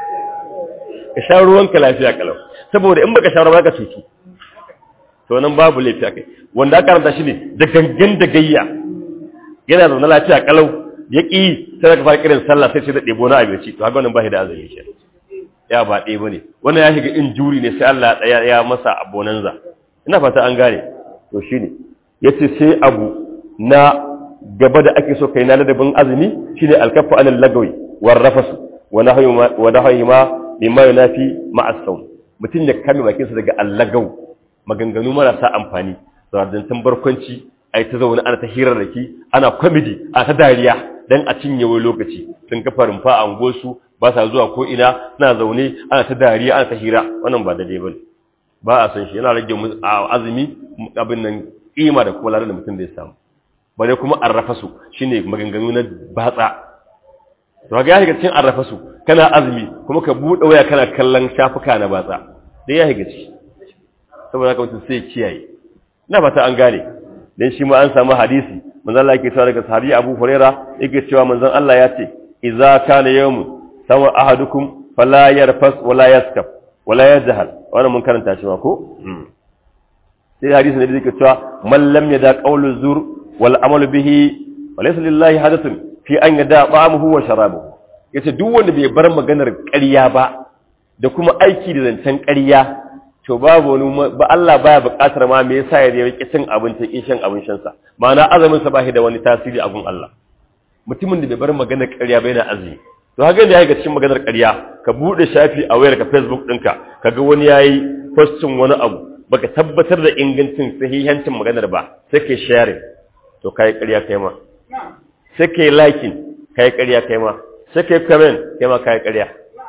ka sha ruwanka lafiya kalau saboda in baka sha ruwa ka cutu to nan babu laifi kai wanda aka karanta shi ne da gangan da gayya yana zaune lafiya kalau ya ƙi sai ka fara kiran sallah sai sai da ɗebo na abinci to haka wannan ba shi da azumi shi ya ba ɗaya bane wannan ya shiga injuri ne sai Allah ya ya masa abonanza ina fata an gane to shine yace sai abu na gaba da ake so kai na ladabin azumi shine alkafu anil lagawi war rafasu wa nahyu wa nahyu ma mimma yunafi ma'as sawm mutum ya kame bakin sa daga allagau maganganu marasa amfani zardantan barkwanci ai ta zaune ana ta hirar da ki ana kwamidi a ta dariya dan a cinye wani lokaci sun kafa rumfa a unguwarsu ba sa zuwa ko ina suna zaune ana ta dariya ana ta hira wannan ba daidai bane ba a san shi yana rage azumi abin nan kima da kuma ladan da mutum zai samu bare kuma arrafa su shine maganganu na batsa to ga ya shiga cikin arrafa su kana azumi kuma ka bude waya kana kallon shafuka na batsa dai ya shiga ciki saboda haka mutum sai kiyaye ina fata an gane dan shi ma an samu hadisi manzon Allah yake cewa daga sahabi Abu Huraira yake cewa manzon Allah ya ce idza kana yawm sawa ahadukum fala yarfas wala yaskaf wala yajhal wannan mun karanta shi ma ko sai hadisi ne da yake cewa man lam yada qawlu zur wal amalu bihi walaysa lillahi hadathun fi an yada ba'amuhu wa sharabuhu yace duk wanda bai bar maganar ƙarya ba da kuma aiki da zancen ƙarya to babu wani ba Allah baya buƙatar ma me yasa ya rike cin abinci kin shan abin shan sa ma'ana azumin sa bashi da wani tasiri a gun Allah mutumin da bai bar maganar ƙarya ba yana azumi to haka da yake cikin maganar ƙarya ka bude shafi a wayar ka Facebook ɗinka kaga wani yayi postin wani abu baka tabbatar da ingancin sahihancin maganar ba sai kai sharing to kai ƙarya kai ma sai kai liking kai ƙarya kai ma sai kai comment kai ma kai ƙarya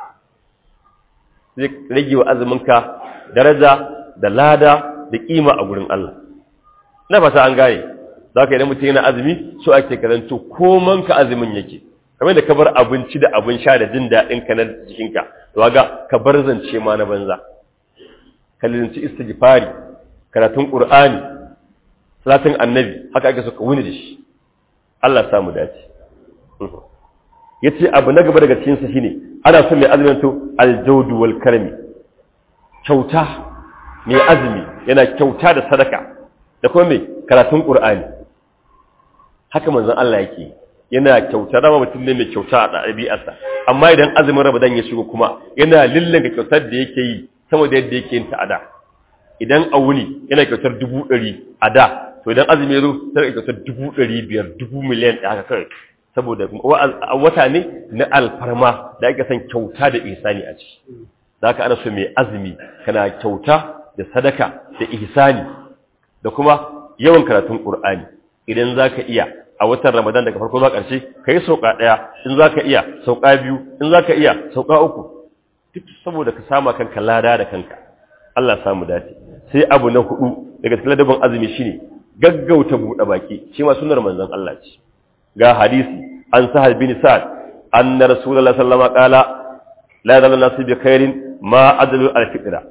zai rage wa azumin ka daraja da lada da kima a gurin Allah na fata an gane za ka idan mutum yana azumi so ake karanto koman ka azumin yake kamar da ka bar abinci da abin sha da jin daɗin ka na jikinka to ga ka bar zance ma na banza ka linci istighfari karatun qur'ani salatin annabi haka ake so ka wuni da shi Allah samu dace yace abu na gaba daga cikin sa shine ana son mai azumin to aljawdu wal karami kyauta mai azumi yana kyauta da sadaka da kuma mai karatun qur'ani haka manzon Allah yake yana kyauta da mutum ne mai kyauta a ɗabi'arsa amma idan azumin Ramadan ya shigo kuma yana lillanka kyautar da yake yi sama da yadda yake yin ta a da idan a wuni yana kyautar dubu ɗari a da to idan azumi ya zo sai kyautar dubu ɗari biyar dubu miliyan ɗaya haka kawai saboda wata ne na alfarma da ake son kyauta da ihsani a ciki za ka ana so mai azumi kana kyauta da sadaka da ihsani da kuma yawan karatun ƙur'ani idan za ka iya a watan ramadan daga farko zuwa ƙarshe ka yi sauƙa ɗaya in za ka iya sauƙa biyu in za ka iya sauƙa uku duk saboda ka sama kanka lada da kanka Allah samu dace sai abu na hudu daga cikin ladabin azumi shine gaggauta buɗe baki shi ma sunnar manzon Allah ce ga hadisi an sahal bin sa'ad anna rasulullahi sallallahu alaihi wasallam qala la yadallu nasu bi khairin ma adalu al-fitra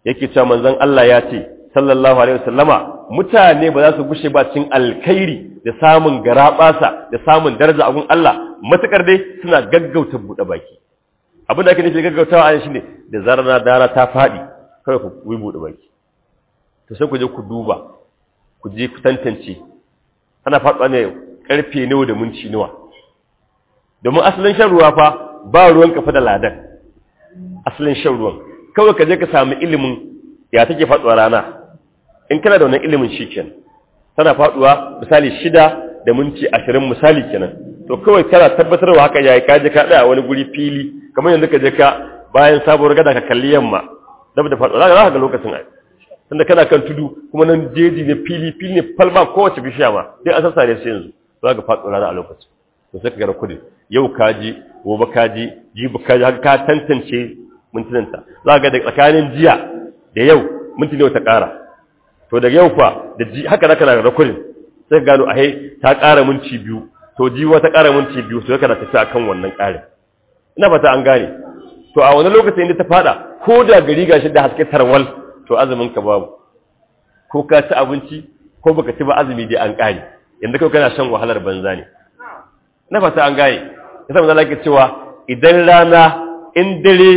yake cewa manzon Allah ya ce sallallahu alaihi wasallama mutane ba za su gushe ba cikin alkhairi da samun garabasa da samun daraja a gun Allah matukar dai suna gaggauta buɗe baki abin da ake nufi gaggautawa a shine da zarar dara ta faɗi kawai ku yi buɗe baki to sai ku je ku duba ku je ku tantance ana faɗuwa ne karfe nawa da minti nawa domin asalin shan ruwa fa ba ruwan kafa da ladan asalin shan ruwan kawai ka je ka samu ilimin ya take faɗuwa rana in kana da wannan ilimin shikenan tana faɗuwa misali shida da minti ashirin misali kenan to kawai kana tabbatarwa haka yayi ka je ka tsaya wani guri fili kamar yanzu ka je ka bayan sabuwar gada ka kalli yamma dab da faɗuwa za ka ga lokacin ai tunda kana kan tudu kuma nan jeji ne fili fili ne falma kowace bishiya ma dai an sassare su yanzu za ka faɗo rana a lokacin to sai ka gara kudi yau ka ji gobe ka ji jibi ka ji haka ka tantance mintunanta za ga da tsakanin jiya da yau minti ne ta ƙara to daga yau fa da ji haka zaka na rakudin sai ka gano ahe ta ƙara minti biyu to jiwa ta ƙara minti biyu to kana tafi akan wannan ƙarin ina fata an gane to a wani lokacin inda ta fada ko da gari gashi da haske tarwal to azumin ka babu ko ka ci abinci ko baka ci ba azumi dai an kare yanda kai kana shan wahalar banza ne na fata an gane yasa manzo Allah ke cewa idan rana in dare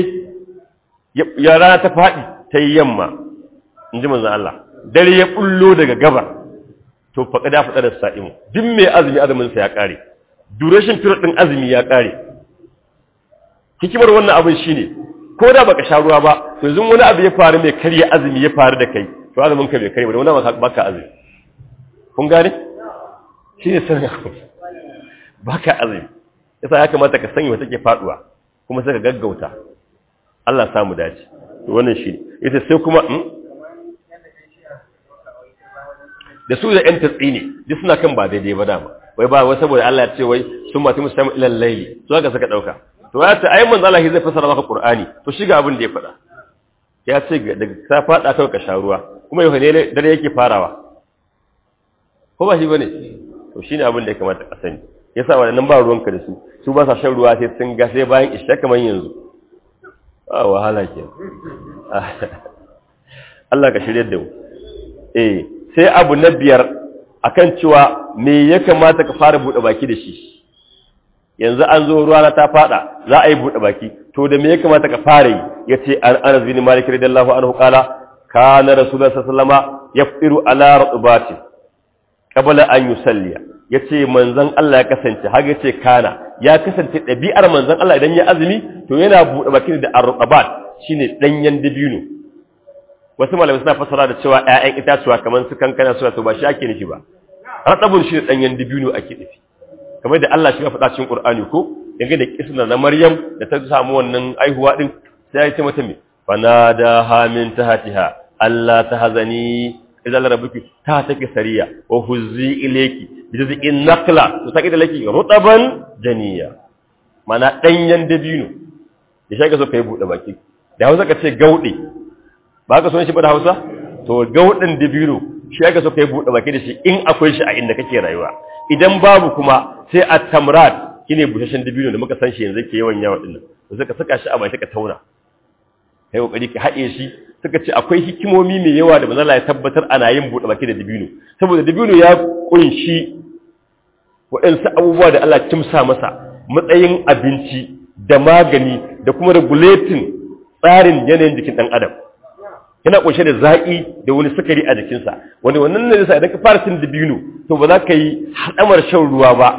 ya rana ta fadi ta yi yamma in ji manzo Allah dare ya bullo daga gabar to faƙa da faɗa da sa'imu duk mai azumi azumin sa ya kare duration period din azumi ya kare hikimar wannan abin shine ko da baka sha ruwa ba to yanzu wani abu ya faru mai karya azumi ya faru da kai to azumin ka bai karya ba wani baka azumi kun gane shi ne sanin abu baka azumi yasa ya kamata ka sanya wata ke faduwa kuma sai ka gaggauta Allah samu dace to wannan shi ita sai kuma da su da yan tatsi ne duk suna kan ba daidai ba dama wai ba wai saboda Allah ya ce wai sun matu musamman ilal laili to haka saka dauka to ya ce ayi manzo Allah zai fasara maka Qur'ani to shiga abin da ya faɗa ya ce daga ta faɗa kawai ka sha ruwa kuma yau ne dare yake farawa ko ba shi bane to shine abin da ya kamata ka sani yasa wannan ba ruwanka da su su ba sa shan ruwa sai sun ga sai bayan isha kamar yanzu a wahala ke Allah ka shirye da mu eh sai abu na biyar akan cewa me ya kamata ka fara bude baki da shi yanzu an zo ruwa ta fada za a yi bude baki to da me ya kamata ka fara yi yace an Anas bin Malik radiyallahu anhu qala kana rasulullah sallallahu alaihi wasallam yafiru ala rutbati qabla an yusalliya yace manzon Allah ya kasance har yace kana ya kasance dabi'ar manzon Allah idan ya azumi to yana bude baki da arqabat shine danyen dabino wasu malamai suna fassara da cewa ƴaƴan itatuwa kamar su kankana suna to ba shi ake nufi ba ratabun shi danyen dabino ake nufi kamar da Allah shi ya faɗa cikin Qur'ani ko yanga da kisna na Maryam da ta samu wannan aihuwa din sai ya ce mata me fanada ha min tahtiha Allah tahzani idan rabbuki ta take sariya wa huzzi ilayki bijizin naqla to take da laki rutaban janiya mana danyen dabino da shi ka so kai bude baki da Hausa ka ce gaude ba ka so shi ba da Hausa to gaudin dabino shi ka so kai bude baki da shi in akwai shi a inda kake rayuwa idan babu kuma sai a tamrat shine bushashen dabino da muka san shi yanzu ke yawan yawa dinnan to sai ka saka shi a baki ka tauna kai kokari ka haɗe shi suka ce akwai hikimomi mai yawa da manzala ya tabbatar ana yin buɗe baki da dabino saboda dabino ya kunshi waɗansu abubuwa da Allah kimsa masa matsayin abinci da magani da kuma regulating tsarin yanayin jikin ɗan adam yana kunshe da zaƙi da wani sukari a jikinsa wani wannan ne yasa idan ka fara cin dabino to ba za ka yi haɗamar shan ruwa ba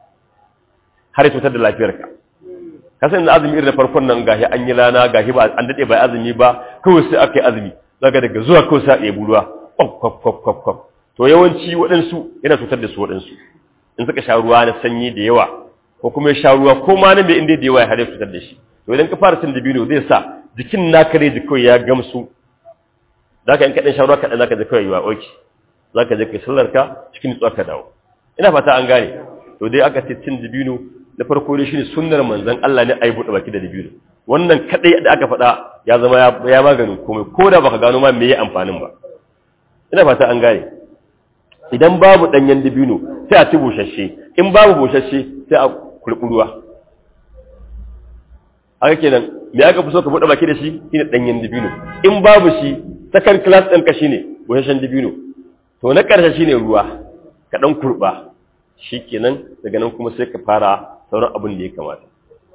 har ya cutar da lafiyarka ka san azumi irin da farkon nan gashi an yi rana gashi ba an dade bai azumi ba kawai sai aka yi azumi zaka daga zuwa kawai sai a ɗebi ruwa kwaf kwaf kwaf kwaf to yawanci waɗansu yana cutar da su waɗansu in suka sha ruwa na sanyi da yawa ko kuma ya sha ruwa ko ma na mai inda da yawa ya hada cutar da shi to idan ka fara cin dabino zai sa jikin naka ne kawai ya gamsu zaka in kaɗan sha ruwa kaɗan zaka ji kawai yiwa oki zaka je kai sallar ka cikin nutsuwa ka dawo ina fata an gane to dai aka ce cin dabino da farko dai shine sunnar manzon Allah ne ayi bude baki da dabino wannan kadai da aka faɗa ya zama ya maganin komai ko da baka gano ma me yi amfanin ba ina fata an gane idan babu danyen dabino sai a ci bushashe in babu bushashe sai a kurkuruwa haka kenan me aka fi so ka buɗe baki da shi shine ɗanyen dibino in babu shi second class ɗinka shine busasshen dibino to na ƙarshe shine ruwa ka ɗan kurɓa shi kenan daga nan kuma sai ka fara sauran abin da ya kamata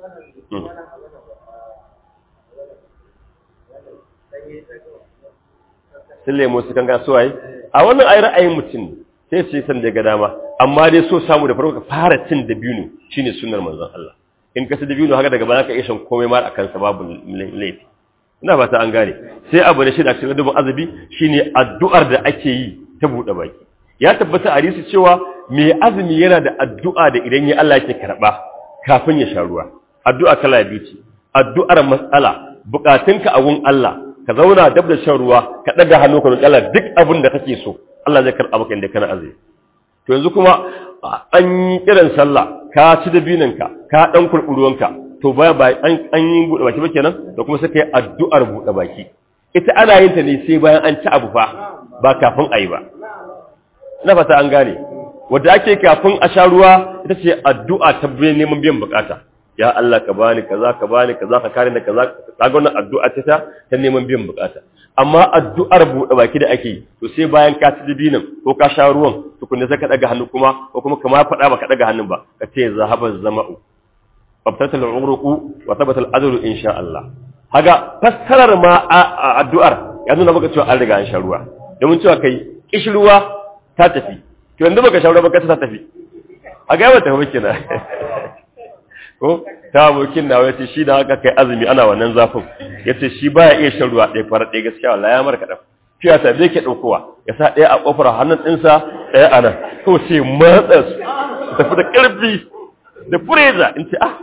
sun lemo su kan gaso waye a wannan ayi ra'ayin mutum sai su yi san daga dama amma dai so samu da farko ka fara cin dabino shine sunnar manzon Allah in ka ci dabino haka daga baya ka iya shan komai ma akan sa babu laifi ina fata an gane sai abu da shi da cikin dubin azabi shine addu'ar da ake yi ta buɗe baki ya tabbata a hadisi cewa mai azumi yana da addu'a da idan ya Allah yake karba kafin ya sha ruwa addu'a kala biyu ce addu'ar matsala bukatunka a gun Allah ka zauna dab da shan ruwa ka daga hannu ka roki Allah duk abin da kake so Allah zai karɓa maka inda kana azumi to yanzu kuma an yi kiran sallah ka ci dabinanka ka dan kurɓi ruwanka to baya ba an yi buɗe baki ba kenan da kuma sai kai addu'ar buɗe baki ita ana yin ta ne sai bayan an ci abu fa ba kafin a yi ba ina fata an gane wadda ake kafin a sha ruwa ita ce addu'a ta neman biyan bukata ya Allah ka bani kaza ka bani kaza ka kare da kaza kaga wannan addu'a ce ta ta neman biyan bukata amma addu'ar buɗe baki da ake to sai bayan ka ci dibinin ko ka sha ruwan tukunna sai ka daga hannu kuma ko kuma kama faɗa ba ka daga hannun ba ka ce zahaba zama'u fabtatal uruqu wa thabata al-ajru insha Allah haga fassarar ma addu'ar ya nuna maka cewa an riga an sha ruwa domin cewa kai kishruwa ta tafi to yanzu baka sha ruwa ba ka ta tafi a ga yawa tafi kenan ko ta abokin na wace shi da haka kai azumi ana wannan zafin yace shi baya iya shan ruwa ɗaya fara ɗaya gaskiya wallahi ya marka daf fiya ta zai ke ɗaukowa ya sa ɗaya a ƙofar hannun ɗinsa ɗaya a nan ko sai matsa su tafi da ƙarfi da fureza in ce ah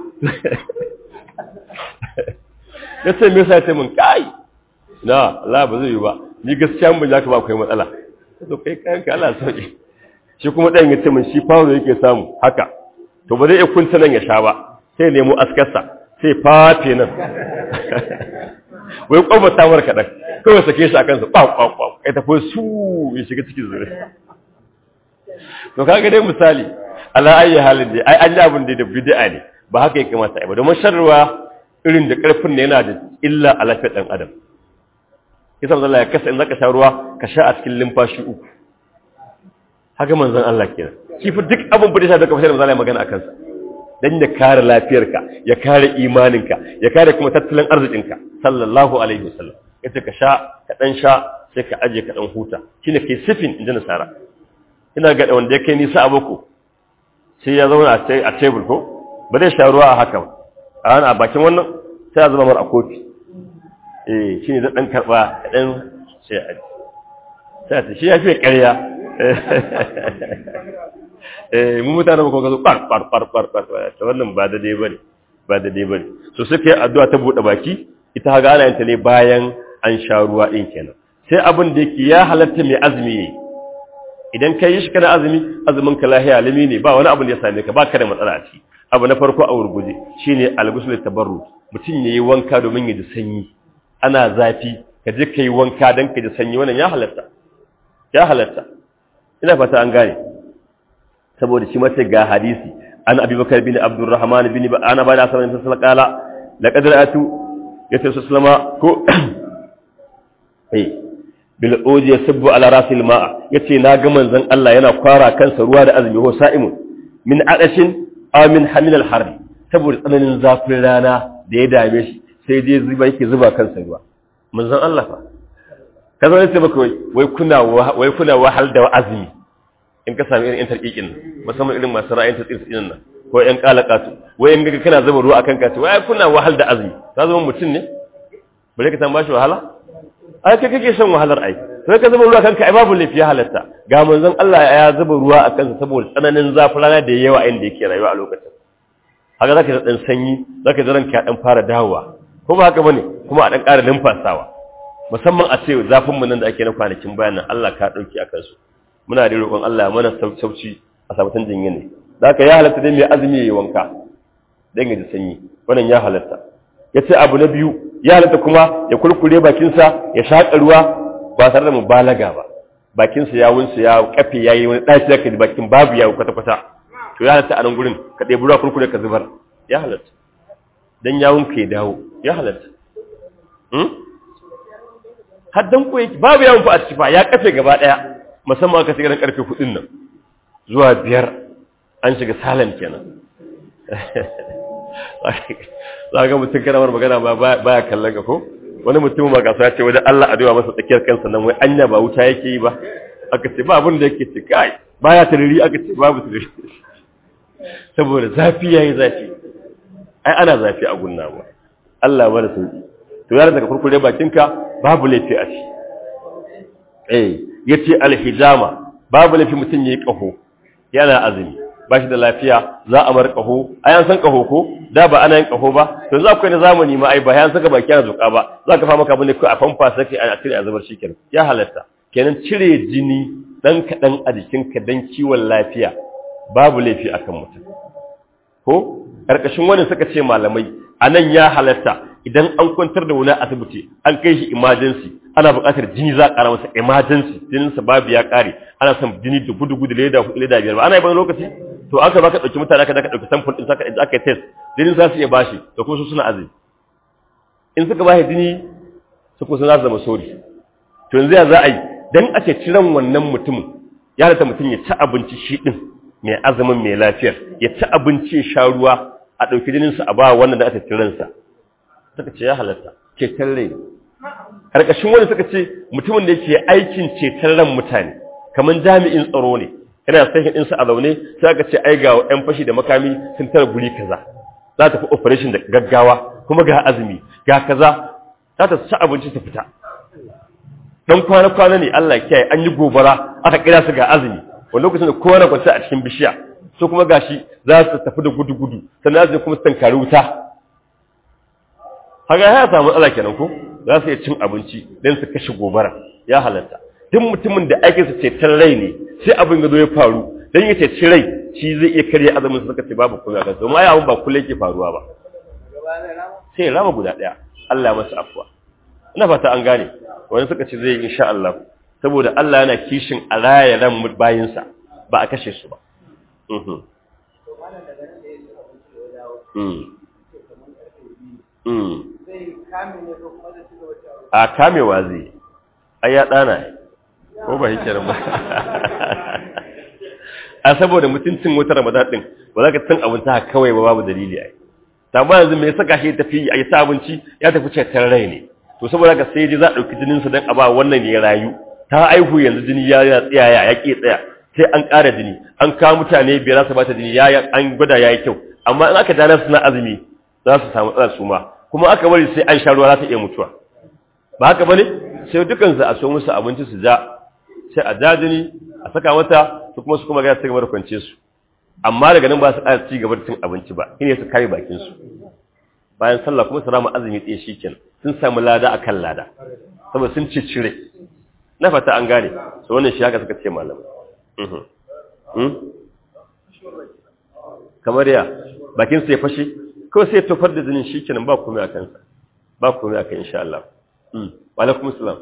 ya ce me yasa ya ce min kai na Allah ba zai yi ba ni gaskiya mun za ka ba kai matsala to kai kayan ka Allah sauki shi kuma ɗayan ya ce min shi fawo yake samu haka to ba zai iya kunta nan ya sha ba sai nemo askarsa sai fafe nan wai kwamfa samar kaɗan kawai sake shi a kansa ɓaɓɓaɓɓa kai tafi su ya shiga cikin zure to kaga dai misali ala ayi halin dai ai an yi abin da da bid'a ne ba haka ya kamata ai ba domin sharruwa irin da karfin ne yana da illa a lafiyar dan adam kisa manzon Allah ya kasa in zaka sha ruwa ka sha a cikin limfashi uku haka manzon Allah kenan shi fa duk abin da ya sha da kafin manzon Allah ya magana akan sa dan ya kare lafiyarka ya kare imaninka ya kare kuma tattalin arzikinka sallallahu alaihi wasallam yace ka sha ka dan sha sai ka aje ka dan huta shine kai sifin inda nasara ina ga wanda ya kai nisa a boko sai ya zauna a tebur ko ba zai sha ruwa a haka a hana a bakin wannan sai ya zama mar a kofi eh shi ne ɗan karɓa ɗan sai a sai a shi ya fiye ƙarya eh mu mutane ba kuma zo ɓar ɓar ɓar ɓar ɓar ta wannan ba da dai ba ne ba da dai ba ne so suka yi addu'a ta buɗe baki ita haga ana yanta ne bayan an sha ruwa ɗin kenan sai abin da yake ya halatta mai azumi yayi idan ka yi shi kana azumi azumin ka lahiya alimi ne ba wani abu da ya same ka ba ka da matsala a ciki abu na farko a wurguje shine al-ghusl tabarru mutum yayi wanka domin ya ji sanyi ana zafi ka je kai wanka dan ka ji sanyi wannan ya halatta ya halatta ina fata an gane saboda shi mace ga hadisi an abi bakar bin abdurrahman bin ana ba da sanin sallallahu qala laqad ra'atu yace sallama ko eh bil uji yasbu ala rasil ma'a yace na ga manzon Allah yana kwara kansa ruwa da azumi ho sa'imun min adashin aw min hamil al harri saboda tsananin zafin rana da ya dame shi sai dai zuba yake zuba kansa ruwa manzon Allah fa kaza ne sai baka wai kuna wai kuna wahal da azumi in ka sami irin tarkikin musamman irin masu ra'ayin tsirtsin nan ko yan kalakatu wai in ga kana zuba ruwa akan kace wai kuna wahal da azumi ka zama mutum ne bare ka san bashi wahala ai kai kake shan wahalar ai sai ka zuba ruwa kanka ai babu laifi ya halatta ga manzon Allah ya zuba ruwa a kansa saboda tsananin zafin rana da yawa a inda yake rayuwa a lokacin haka zaka ji dan sanyi zaka ji ranka dan fara dawowa ko ba haka bane kuma a dan ƙara numfasawa musamman a ce zafin mu nan da ake na kwanakin bayan nan Allah ka dauki akan su muna da roƙon Allah ya mana sauci a sabatan jinya ne zaka ya halatta dai mai azumi yayi wanka dan ya ji sanyi wannan ya halatta yace abu na biyu ya halatta kuma ya kulkure bakinsa ya shaƙa ruwa ba tare da mubalaga ba bakinsa ya wunsa ya kafe yayi wani dashi zaka ji bakin babu yawo kwata kwata to ya halatta a nan gurin ka ɗebi ruwa kulkure ka zubar ya halatta dan yawun ka ya dawo ya halatta hmm haddan ko yake babu yawun fa a ciki fa ya kafe gaba daya musamman aka shiga karfe 4 nan zuwa biyar an shiga salan kenan za ga mutum kana mar magana ba baya kallon ka ko wani mutum ma kasuwa ce wajen Allah addu'a masa tsakiyar kansa nan wai anya ba wuta yake yi ba aka ce ba abin da yake ce kai baya tariri aka ce babu tariri saboda zafi yayi zafi ai ana zafi a gunna ba Allah ba da sauki to yar daga kurkure bakinka babu laifi a ci eh yace alhijama babu laifi mutun yayi kaho yana azumi ba shi da lafiya za a mar kaho ayan san kaho ko da ba ana yin kaho ba to za ku yi na zamani ma ai ba yan saka baki ana zuka ba za ka fa maka bane ko a famfa sai a cire a zubar shikenan ya halatta kenan cire jini dan kadan a jikinka dan kiwon lafiya babu laifi akan mutum ko karkashin wani suka ce malamai anan ya halatta idan an kwantar da wani asibiti an kai shi emergency ana buƙatar jini za a ƙara masa emergency jininsa babu ya ƙare ana son jini da gudu gudu leda hudu leda biyar ba ana yi bane lokaci to aka baka ɗauki mutane aka daka ɗauki sample ɗin saka aka yi test jinin za su iya bashi da kuma su suna azumi in suka bashi jini su kusa za su zama sori to yanzu ya za a yi dan ake ciran wannan mutumin ya halatta mutum ya ci abinci shi ɗin mai azumin mai lafiyar ya ci abinci ya sha ruwa a ɗauki jininsa a ba wannan da aka ciransa suka ce ya halatta ceton rai ƙarƙashin wani suka ce mutumin da yake aikin ceton ran mutane kamar jami'in tsaro ne yana sahin ɗinsa a zaune sai aka ce ai ga ƴan fashi da makami sun tara guri kaza za ta fi operation da gaggawa kuma ga azumi ga kaza za ta ci abinci ta fita dan kwana-kwana ne Allah kiyaye an yi gobara aka kira su ga azumi wani lokacin da kowa na kwanta a cikin bishiya so kuma gashi za su tafi da gudu-gudu sannan za kuma su tankari wuta haka ya samu matsala kenan ko za su iya cin abinci don su kashe gobara ya halatta duk mutumin da aikinsa ceton rai ne sai abin ya zo ya faru don ya ceci rai shi zai iya karya azumin su suka ce babu kuma kan domin ai abin ba kullum yake faruwa ba sai ya rama guda ɗaya Allah ya masa afuwa ina fata an gane wani suka ce zai yi insha Allah saboda Allah yana kishin a raya ran bayinsa ba a kashe su ba a kamewa zai ai ya ɗana ko ba yake ba a saboda mutuncin wata ramadan din ba za ka cin abinci haka kawai ba babu dalili ai ta ba yanzu mai saka shi tafi a yi sa abinci ya tafi cetar rai ne to saboda ka sai ji za a ɗauki jininsa don a ba wannan ya rayu ta aihu yanzu jini ya ya tsaya ya ke tsaya sai an ƙara jini an kawo mutane biyar za su bata jini ya an gwada ya yi kyau amma in aka dana suna azumi za su samu tsara su ma kuma aka bari sai an sha ruwa za ta iya mutuwa ba haka bane sai dukan su a so musu abinci su ja sai a ja jini a saka mata su kuma su kuma ga su gaba da kwance su amma daga nan ba su ƙara ci gaba da cin abinci ba shine su kare bakin su bayan sallah kuma su rama azumi tsaye shikenan sun samu lada akan lada saboda sun ci cire na fata an gane so wannan shi haka suka ce malamai kamar ya bakin sai fashe ko sai tofar da jinin shi kenan ba komai a kansa ba komai a kan insha Allah wa alaikum salam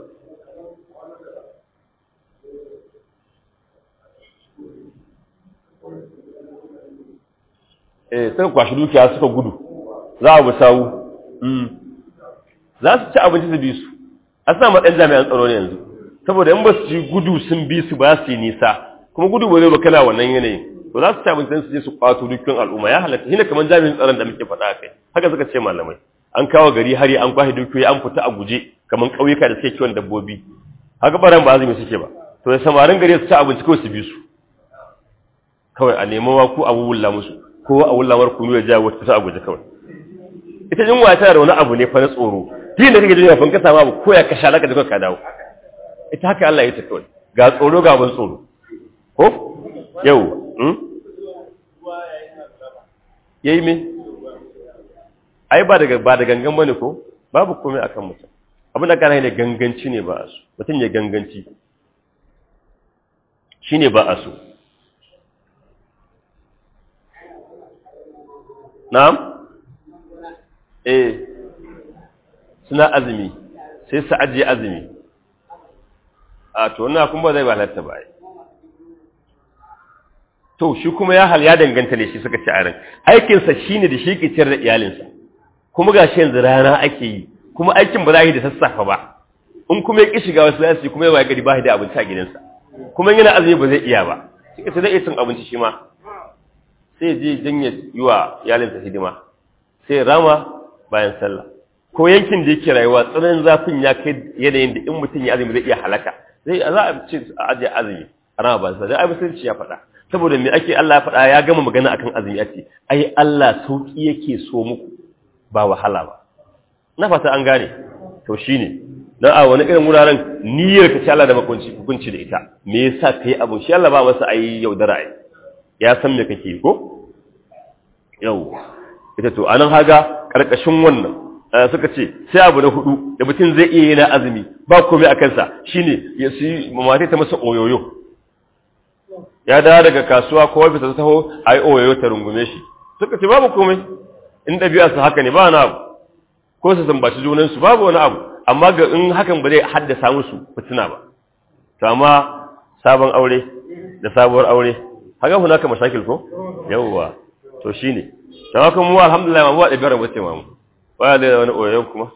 eh suka kwashi dukiya suka gudu za a busawu za su ci abinci su bi su a sa matsayin jami'an tsaro ne yanzu saboda in ba su ci gudu sun bi su ba su yi nisa kuma gudu ba zai ba kana wannan yanayin to za su ci abincin su je su kwato dukkan al'umma ya halatta shine kamar jami'in tsaron da muke faɗa kai haka suka ce malamai an kawo gari hari an kwashe dukiyoyi an fita a guje kamar ƙauyuka da suke kiwon dabbobi haka baran ba azumi suke ba to da samarin gari su ci abinci kawai su bi su kawai a nemi wa ko a wulla musu ko a wulla mar kunu ya ja wata fita a guje kawai ita yunwa tana da wani abu ne fa na tsoro din da kake jin yafin ka samu abu ko ya kasha laka da ka dawo ita haka Allah ya ta kawai ga tsoro ga ban tsoro ko yau yayi me ai ba daga ba da gangan bane ko babu komai akan mutum abin da kana ne ganganci ne ba a so mutum ya ganganci shine ba a so na'am eh suna azumi sai su ajiye azumi a to na kuma zai ba halatta ba to shi kuma ya hal ya danganta ne shi suka ci a ran aikinsa shine da shi ke ciyar da iyalinsa kuma ga shi yanzu rana ake yi kuma aikin ba za yi da sassafa ba in kuma ya ƙi shiga wasu lasi kuma yawa gari ba da abinci a gidansa kuma yana azumi ba zai iya ba sai zai iya cin abinci shi ma sai je dan ya yi wa iyalinsa hidima sai rama bayan sallah ko yankin da yake rayuwa tsananin zafin ya kai yanayin da in mutum ya azumi zai iya halaka zai za a ce a ajiye azumi a rama bayan sallah ai musulunci ya faɗa saboda me ake Allah ya faɗa ya gama magana akan azumi ya ce ai Allah sauki yake so muku ba wahala ba na fata an gane to shine dan a wani irin wuraren niyyar ka ci Allah da makunci hukunci da ita me yasa kai abu shi Allah ba masa ai yaudara ai ya san me kake ko yau ita to anan haga karkashin wannan suka ce sai abu na hudu da mutum zai iya yana azumi ba komai a kansa shine ya su mamatai ta masa oyoyo ya dawo daga kasuwa ko wafisa ta taho ai oyoyo ta rungume shi suka ce babu komai in ɗabi'a su haka ne ba wani abu ko su zambaci junansu babu wani abu amma ga in hakan ba zai haddasa musu fitina ba to amma sabon aure da sabuwar aure haka kuna ka mashakil ko yawwa to shine to haka mu alhamdulillah mu ba da biyar bace mu ba da wani oyon kuma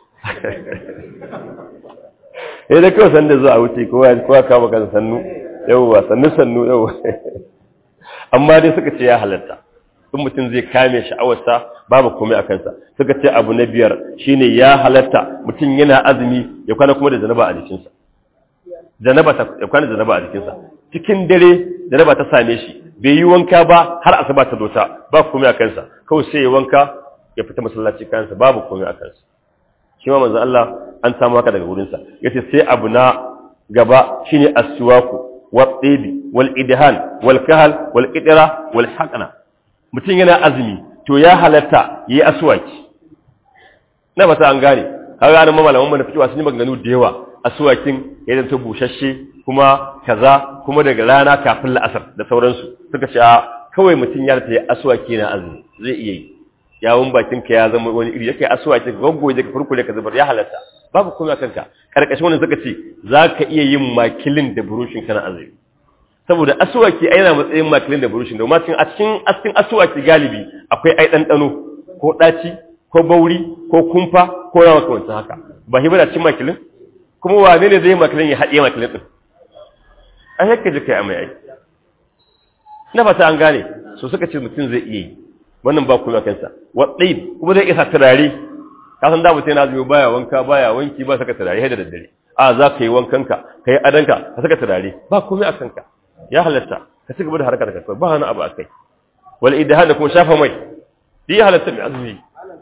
eh da kawai sanda zuwa wuce ko ya ko ka baka sannu yawwa sannu sannu yawwa amma dai suka ce ya halatta in mutum zai kame sha'awarsa babu komai a kansa suka ce abu na biyar shine ya halatta mutum yana azumi ya kwana kuma da janaba a jikinsa janaba ta ya kwana da janaba a jikinsa cikin dare janaba ta same shi bai yi wanka ba har asuba ta dota ba komai a kansa kawai sai ya wanka ya fita masallaci kansa babu komai a kansa shi ma manzo Allah an samu haka daga wurinsa yace sai abu na gaba shine aswaku wa tsibi wal idhan wal kahal wal qidra wal haqna mutum yana azumi to ya halatta yi aswaki na ba ta an gane har ranar mamalaman mana fitowa sun yi maganganu da yawa aswakin ya zanta bushashe kuma kaza kuma daga rana kafin la'asar da sauransu suka ce kawai mutum ya ta yi aswaki na azumi zai iya yi yawon bakin ka ya zama wani iri yake aswaki ka gaggoje ka furkure ka zubar ya halatta babu komai kanka karkashin wannan suka ce za ka iya yin makilin da burushin kana azumi saboda asuwaki ai yana matsayin makilin da burushin da ma cikin a cikin askin asuwaki galibi akwai ai ɗanɗano ko ɗaci ko bauri ko kumfa ko yawa kamar haka ba hiba da cikin makilin kuma wane ne zai makilin ya haɗe makilin ɗin a yakka ji kai amai ai na fata an gane so suka ce mutum zai iya yi wannan ba kuma kansa waɗai kuma zai isa turare ka san da mutum yana zuwa baya wanka baya wanki ba saka turare da daddare a za ka yi wankanka ka yi adanka ka saka turare ba komai a kanka ya halatta ka ci gaba da harkar ka ba wani abu akai wal idhan da kuma shafa mai shi ya halatta mai azumi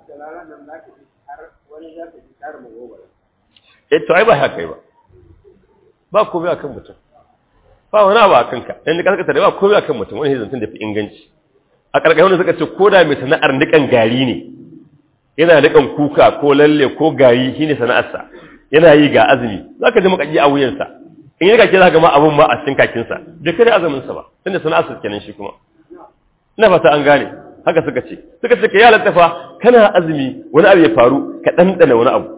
eh to ai ba haka ba ba komai akan mutum ba wani abu akan ka dan ka saka ba komai akan mutum wani zantun da fi inganci a karkashin wanda suka ce ko da mai sana'ar nikan gari ne yana nikan kuka ko lalle ko gari shine sana'arsa yana yi ga azumi zaka ji makaji a wuyansa in yi kake za ga ma abun ma a cikin kakinsa bai kare azuminsa ba tunda sana'arsa kenan shi kuma ina fata an gane haka suka ce suka ce ka yalata fa kana azumi wani abu ya faru ka ɗanɗana wani abu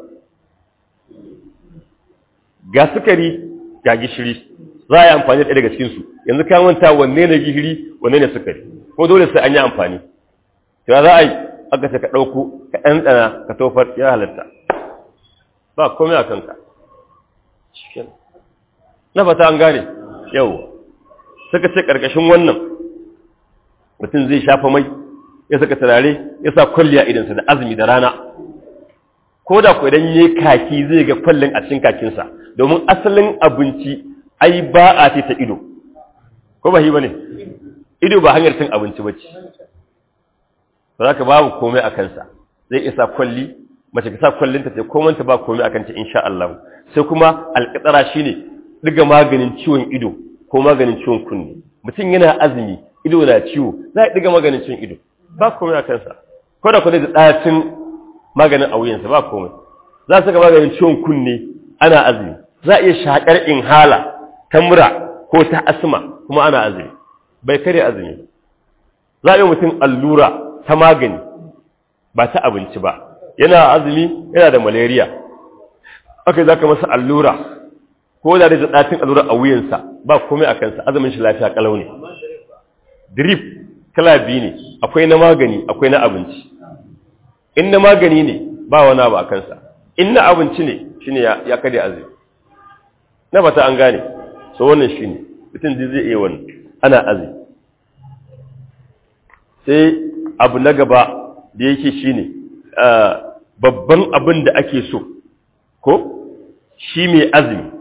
ga sukari ga gishiri za a yi amfani da daga cikinsu yanzu ka manta wanne ne gishiri wanne ne sukari ko dole sai an yi amfani to za a yi aka ce ka ɗauko ka ɗanɗana ka tofar ya halatta ba komai a kanka na fata an gane yau suka ce ƙarƙashin wannan mutum zai shafa mai ya saka turare ya sa kwalliya idansa da azumi da rana ko da ku idan ya kaki zai ga kwallin a cikin kakinsa domin asalin abinci ai ba a ce ta ido ko ba shi ba ne ido ba hanyar cin abinci ba ce ba za ka babu komai a kansa zai isa kwalli mace ka sa kwallinta ce komanta ba komai a kanta insha Allah sai kuma alƙatsara shine diga maganin ciwon ido ko maganin ciwon kunne mutum yana azumi ido na ciwo za a diga maganin ciwon ido ba komai a kansa ko da kwanai da ɗacin maganin a wuyansa ba komai za su ga maganin ciwon kunne ana azumi za a iya shaƙar inhala ta mura ko ta asma kuma ana azumi bai kare azumi za a yi mutum allura ta magani ba ta abinci ba yana azumi yana da malaria aka za ka masa allura ko da da ɗacin allura a wuyansa ba komai a kansa azumin shi lafiya kalau ne drip kala biyu ne akwai na magani akwai na abinci in na magani ne ba wani abu a kansa in na abinci ne shine ya ya kare azumi na bata an gane so wannan shine mutum zai iya wannan ana azumi sai abu na gaba da yake shine babban abin da ake so ko shi mai azumi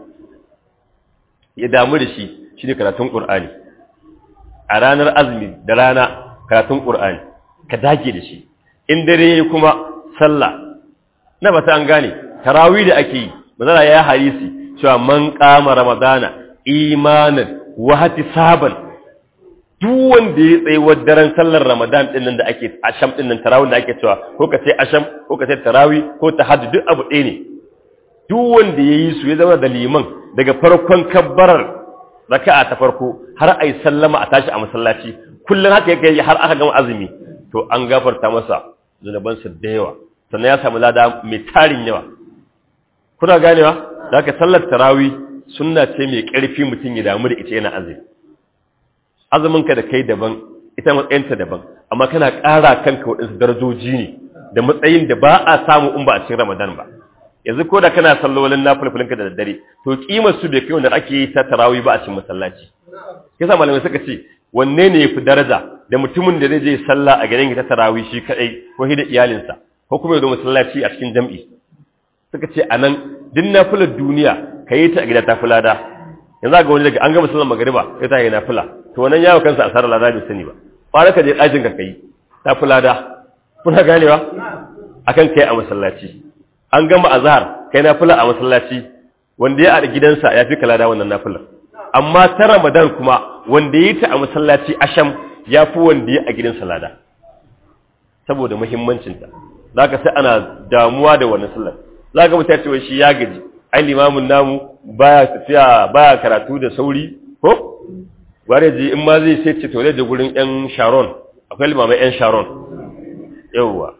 ya damu da shi shine karatun Qur'ani a ranar azumi da rana karatun Qur'ani ka dage da shi in dare kuma sallah na bata an gane tarawih da ake yi manzara ya hadisi cewa man qama ramadana imanan wa ihtisaban duk wanda ya tsaye wa daren sallar ramadan din nan da ake asham din nan tarawih da ake cewa ko ka ce asham ko ka ce tarawih ko tahajjud duk abu ɗaya ne duk wanda ya yi su ya zama da liman daga farkon kabbarar raka'a ta farko har ai sallama a tashi a masallaci kullum haka yake har aka gama azumi to an gafarta masa zunubansa da yawa sannan ya samu lada mai tarin yawa kuna ganewa da haka sallar tarawih sunna ce mai ƙarfi mutum ya damu da ita yana azumi azuminka da kai daban ita matsayinta daban amma kana ƙara kanka waɗansu darajoji ne da matsayin da ba a samu in ba a cikin ramadan ba yanzu ko da kana sallolin na fulfulinka da daddare to kimar su bai kai wanda ake yi ta tarawih ba a cikin masallaci kisa malamai suka ce wanne ne yafi daraja da mutumin da zai je sallah a gidan ta tarawih shi kadai ko da iyalinsa ko kuma ya zo masallaci a cikin jam'i suka ce anan duk nafilar duniya kayi ta a gida ta fulada yanzu ga wani daga an gama sallar magariba sai ta yi nafila to wannan yawo kansa asarar lada bai sani ba fara ka je ɗakin ka kai ta fi lada kuna ganewa akan kai a masallaci an gama azhar kai nafila a masallaci wanda ya a gidansa ya fi kalada wannan nafilar amma ta ramadan kuma wanda ya yi ta a masallaci asham ya fi wanda ya a gidansa lada saboda muhimmancinta za ka sai ana damuwa da wannan sallar za ka mutane cewa shi ya gaji ai limamin namu baya tafiya baya karatu da sauri ko ware ji in ma zai sai ce tole da gurin yan sharon akwai limamai yan sharon yauwa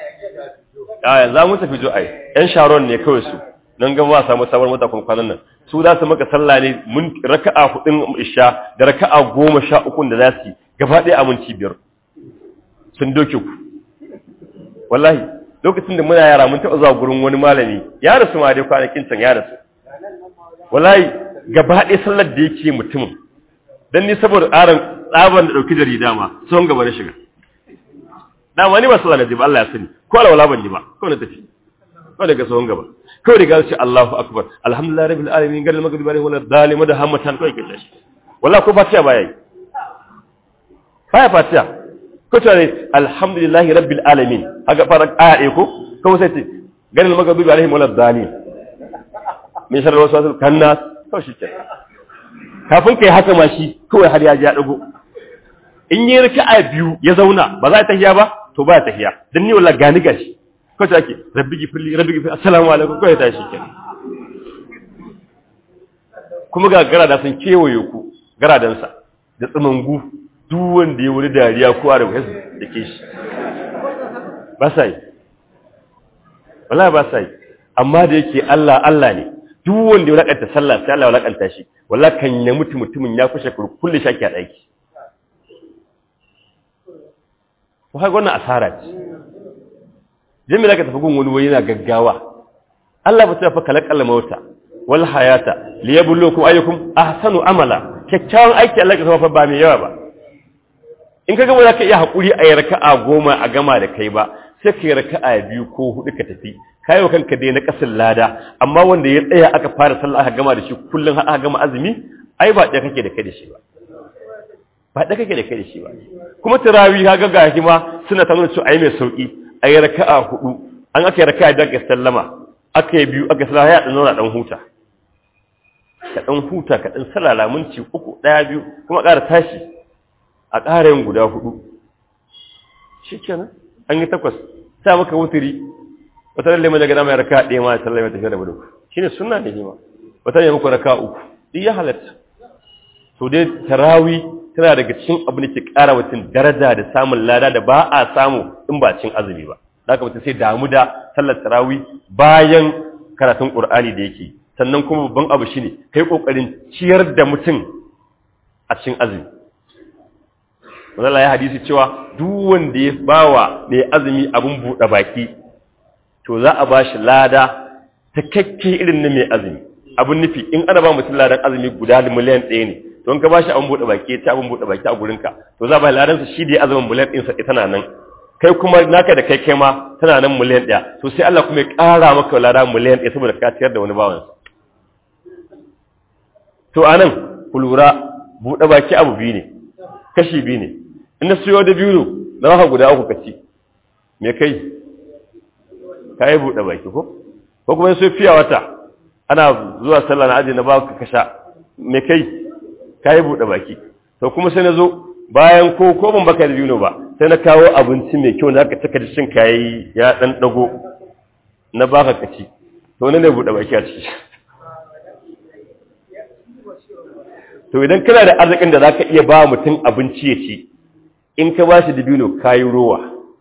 aya za mu tafi jo ai yan sharon ne kawai su nan ga ba samu sabon mata kun kwanan nan su za su maka sallah ne mun raka'a hudun isha da raka'a goma sha uku da za su yi gaba ɗaya aminci biyar sun doke ku wallahi lokacin da muna yara mun taɓa zuwa gurin wani malami ya rasu ma dai kwanakin can ya rasu wallahi gaba ɗaya sallar da yake mutumin dan ni saboda tsarin tsaban da ɗauki jarida ma sun gaba na shiga dama ni ba sallah na ji ba Allah ya sani ko alwala ban ji ba ko na tafi ko daga sun gaba kawai da gaci Allahu akbar alhamdulillah rabbil alamin gadal magribi alaihi wala zalima da hammatan kai kace shi wallahi ko fatiha baya yi baya fatiha ko to ne alhamdulillahi rabbil alamin haka fara aya ko kuma sai ce gadal magribi alaihi wala zalim min sharri waswasil kannas to shi ke kafin kai haka ma shi kawai har ya ji ya dago in yi raka'a biyu ya zauna ba za ta tahiya ba to ba ta tahiya dan ni wallahi gani gashi ko ta ke rabbi gifirli rabbi gifirli assalamu alaikum ko ya tashi kenan kuma ga garada sun kewaye ku garadansa da tsamangu duk wanda ya wuri dariya ko a rubuce da ke shi ba sa yi wallahi ba sa yi amma da yake Allah Allah ne duk wanda ya lakanta sallah sai Allah ya lakanta shi wallahi kan ya mutu mutumin ya kushe kullu shaki a daki ko haka wannan asara ce jami zaka tafi gun wani wani yana gaggawa Allah ba ta fa kalakal mauta wal hayata liyabluwakum ayyukum ahsanu amala kyakkyawan aiki Allah ka fa ba mai yawa ba in kaga ba za ka iya hakuri a raka'a goma a gama da kai ba sai ka yi raka'a biyu ko hudu ka tafi kai wa kanka dai na kasin lada amma wanda ya tsaya aka fara sallah aka gama da shi kullun har aka gama azumi ai ba ɗaya kake da kai da shi ba ba ɗaya kake da kai da shi ba kuma tarawih kaga ga hima suna ta nuna cewa ai mai sauki a yi raka'a hudu an aka yi raka'a da ka sallama aka yi biyu aka sallama ya ɗan zauna ɗan huta ka ɗan huta ka ɗan salala minti uku ɗaya biyu kuma ƙara tashi a ƙara yin guda hudu shi kenan an yi takwas sa maka wuturi wata lalle mai daga mai raka'a ɗaya ma ya sallama tafiya da budu shi ne suna ne ma wata ne muku raka'a uku duk ya halatta to dai tarawi tana daga cikin abu da ke ƙara mutum daraja da samun lada da ba a samu in ba cin azumi ba da mutum sai damu da sallar tarawih bayan karatun ƙur'ani da yake sannan kuma babban abu shine kai ƙoƙarin ciyar da mutum a cikin azumi wanda ya hadisi cewa duk wanda ya bawa mai azumi abin buɗe baki to za a ba shi lada takakke irin na mai azumi abin nufi in ana ba mutum ladan azumi guda da miliyan ɗaya ne don ka ba shi abin buɗe baki ta abin buɗe baki a gurinka to za a ba ladansa shi da ya azumin miliyan ɗinsa tana nan kai kuma naka da kai kai ma tana nan miliyan ɗaya to sai Allah kuma ya ƙara maka lada miliyan ɗaya saboda ka ciyar da wani bawansa to anan ku lura buɗe baki abu biyu ne kashi biyu ne in na siyo da biyu na maka guda uku ka ci me kai ka yi buɗe baki ko ko kuma sai fiya wata ana zuwa sallah na aji na ba ka kasha me kai ka yi buɗe baki to kuma sai na zo bayan ko ko ban baka da biyu ba sai na kawo abinci mai kyau na aka cika da shin kayi ya dan dago na baka kaci to ne ne buɗe baki a ciki to idan kana da arzikin da zaka iya ba mutum abinci ya ci in ka ba shi dabino kayi rowa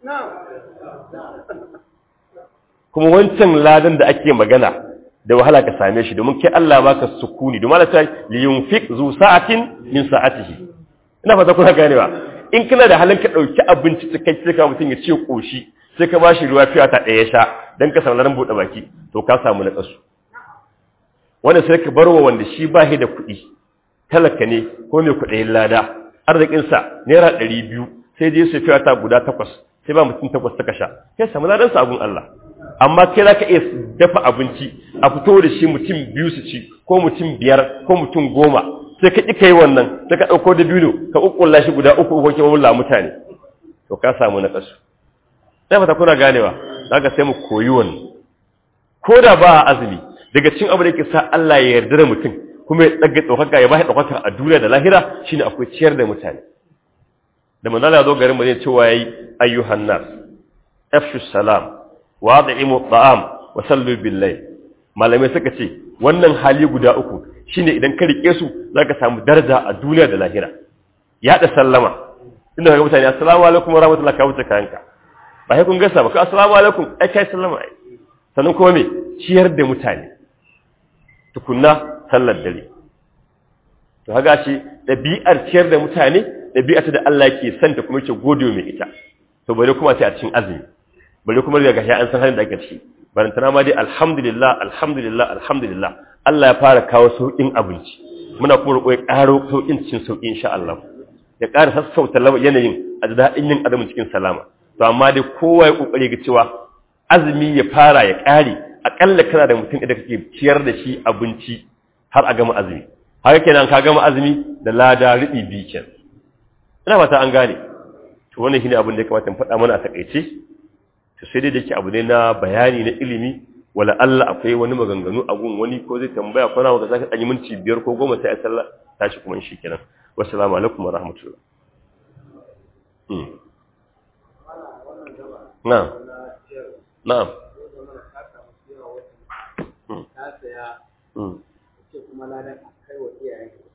kuma wancan ladan da ake magana da wahala ka same shi domin kai Allah baka sukuni domin Allah ta li yunfiq zu sa'atin min sa'atihi ina fata kuna ganewa in kana da halin ka dauki abinci cikakke ka mutum ya ce koshi sai ka bashi ruwa fiya ta daya sha dan ka samu ran bude baki to ka samu na kasu wanda sai ka barwa wanda shi ba shi da kuɗi talaka ne ko mai kuɗayin lada arzikinsa naira ɗari biyu sai je su fiya ta guda takwas sai ba mutum takwas ta sha kai samu ladan sabon Allah amma kai za ka iya dafa abinci a fito da shi mutum biyu su ci ko mutum biyar ko mutum goma sai ka ƙi ka yi wannan sai ka ɗauko da biyu ka ƙuƙƙulla shi guda uku uku kewa wula mutane to ka samu na ƙasu sai fata kuna ganewa za ka sai mu koyi wannan ko da ba a azumi daga cin abu da yake sa Allah ya yarda da mutum kuma ya ɗaga ɗaukaka ya ba shi ɗaukaka a duniya da lahira shine akwai ciyar da mutane da manzala ya zo garin mu zai cewa yayi ayyuhan nas afshu salam wa ad'imu ta'am wa sallu bil layl malamai suka ce wannan hali guda uku shine idan ka rike su zaka samu daraja a duniya da lahira ya da sallama inda kaga mutane assalamu alaikum wa rahmatullahi ka wuce kayanka ba sai kun gasa ba ka assalamu alaikum ai kai sallama ai sannan kuma me ciyar da mutane tukunna sallar dare to haga shi dabi'ar ciyar da mutane dabi'ar da Allah yake santa kuma yake gode mai ita to bare kuma sai a cikin azumi bare kuma daga gashi an san halin da ake ciki barantana ma dai alhamdulillah alhamdulillah alhamdulillah Allah ya fara kawo sauƙin abinci muna kuma roƙo ya ƙaro sauƙin cikin sauƙi insha Allah ya ƙara sassauta yanayin a daɗin yin azumin cikin salama to amma dai kowa ya ƙoƙari ga cewa azumi ya fara ya ƙare aƙalla kana da mutum idan kake ciyar da shi abinci har a gama azumi haka kenan ka gama azumi da lada riɓi biyu kenan ina fata an gane to wannan shine abin da ya kamata in faɗa mana a takaice to sai dai da ke abu ne na bayani na ilimi wala Allah akwai wani maganganu a gun wani ko zai tambaya ko na maka saka ɗanyi minti biyar ko goma sai a sallah tashi kuma shi kenan wassalamu alaikum wa rahmatullah na'am na'am kuma ladan a kai wa iyayen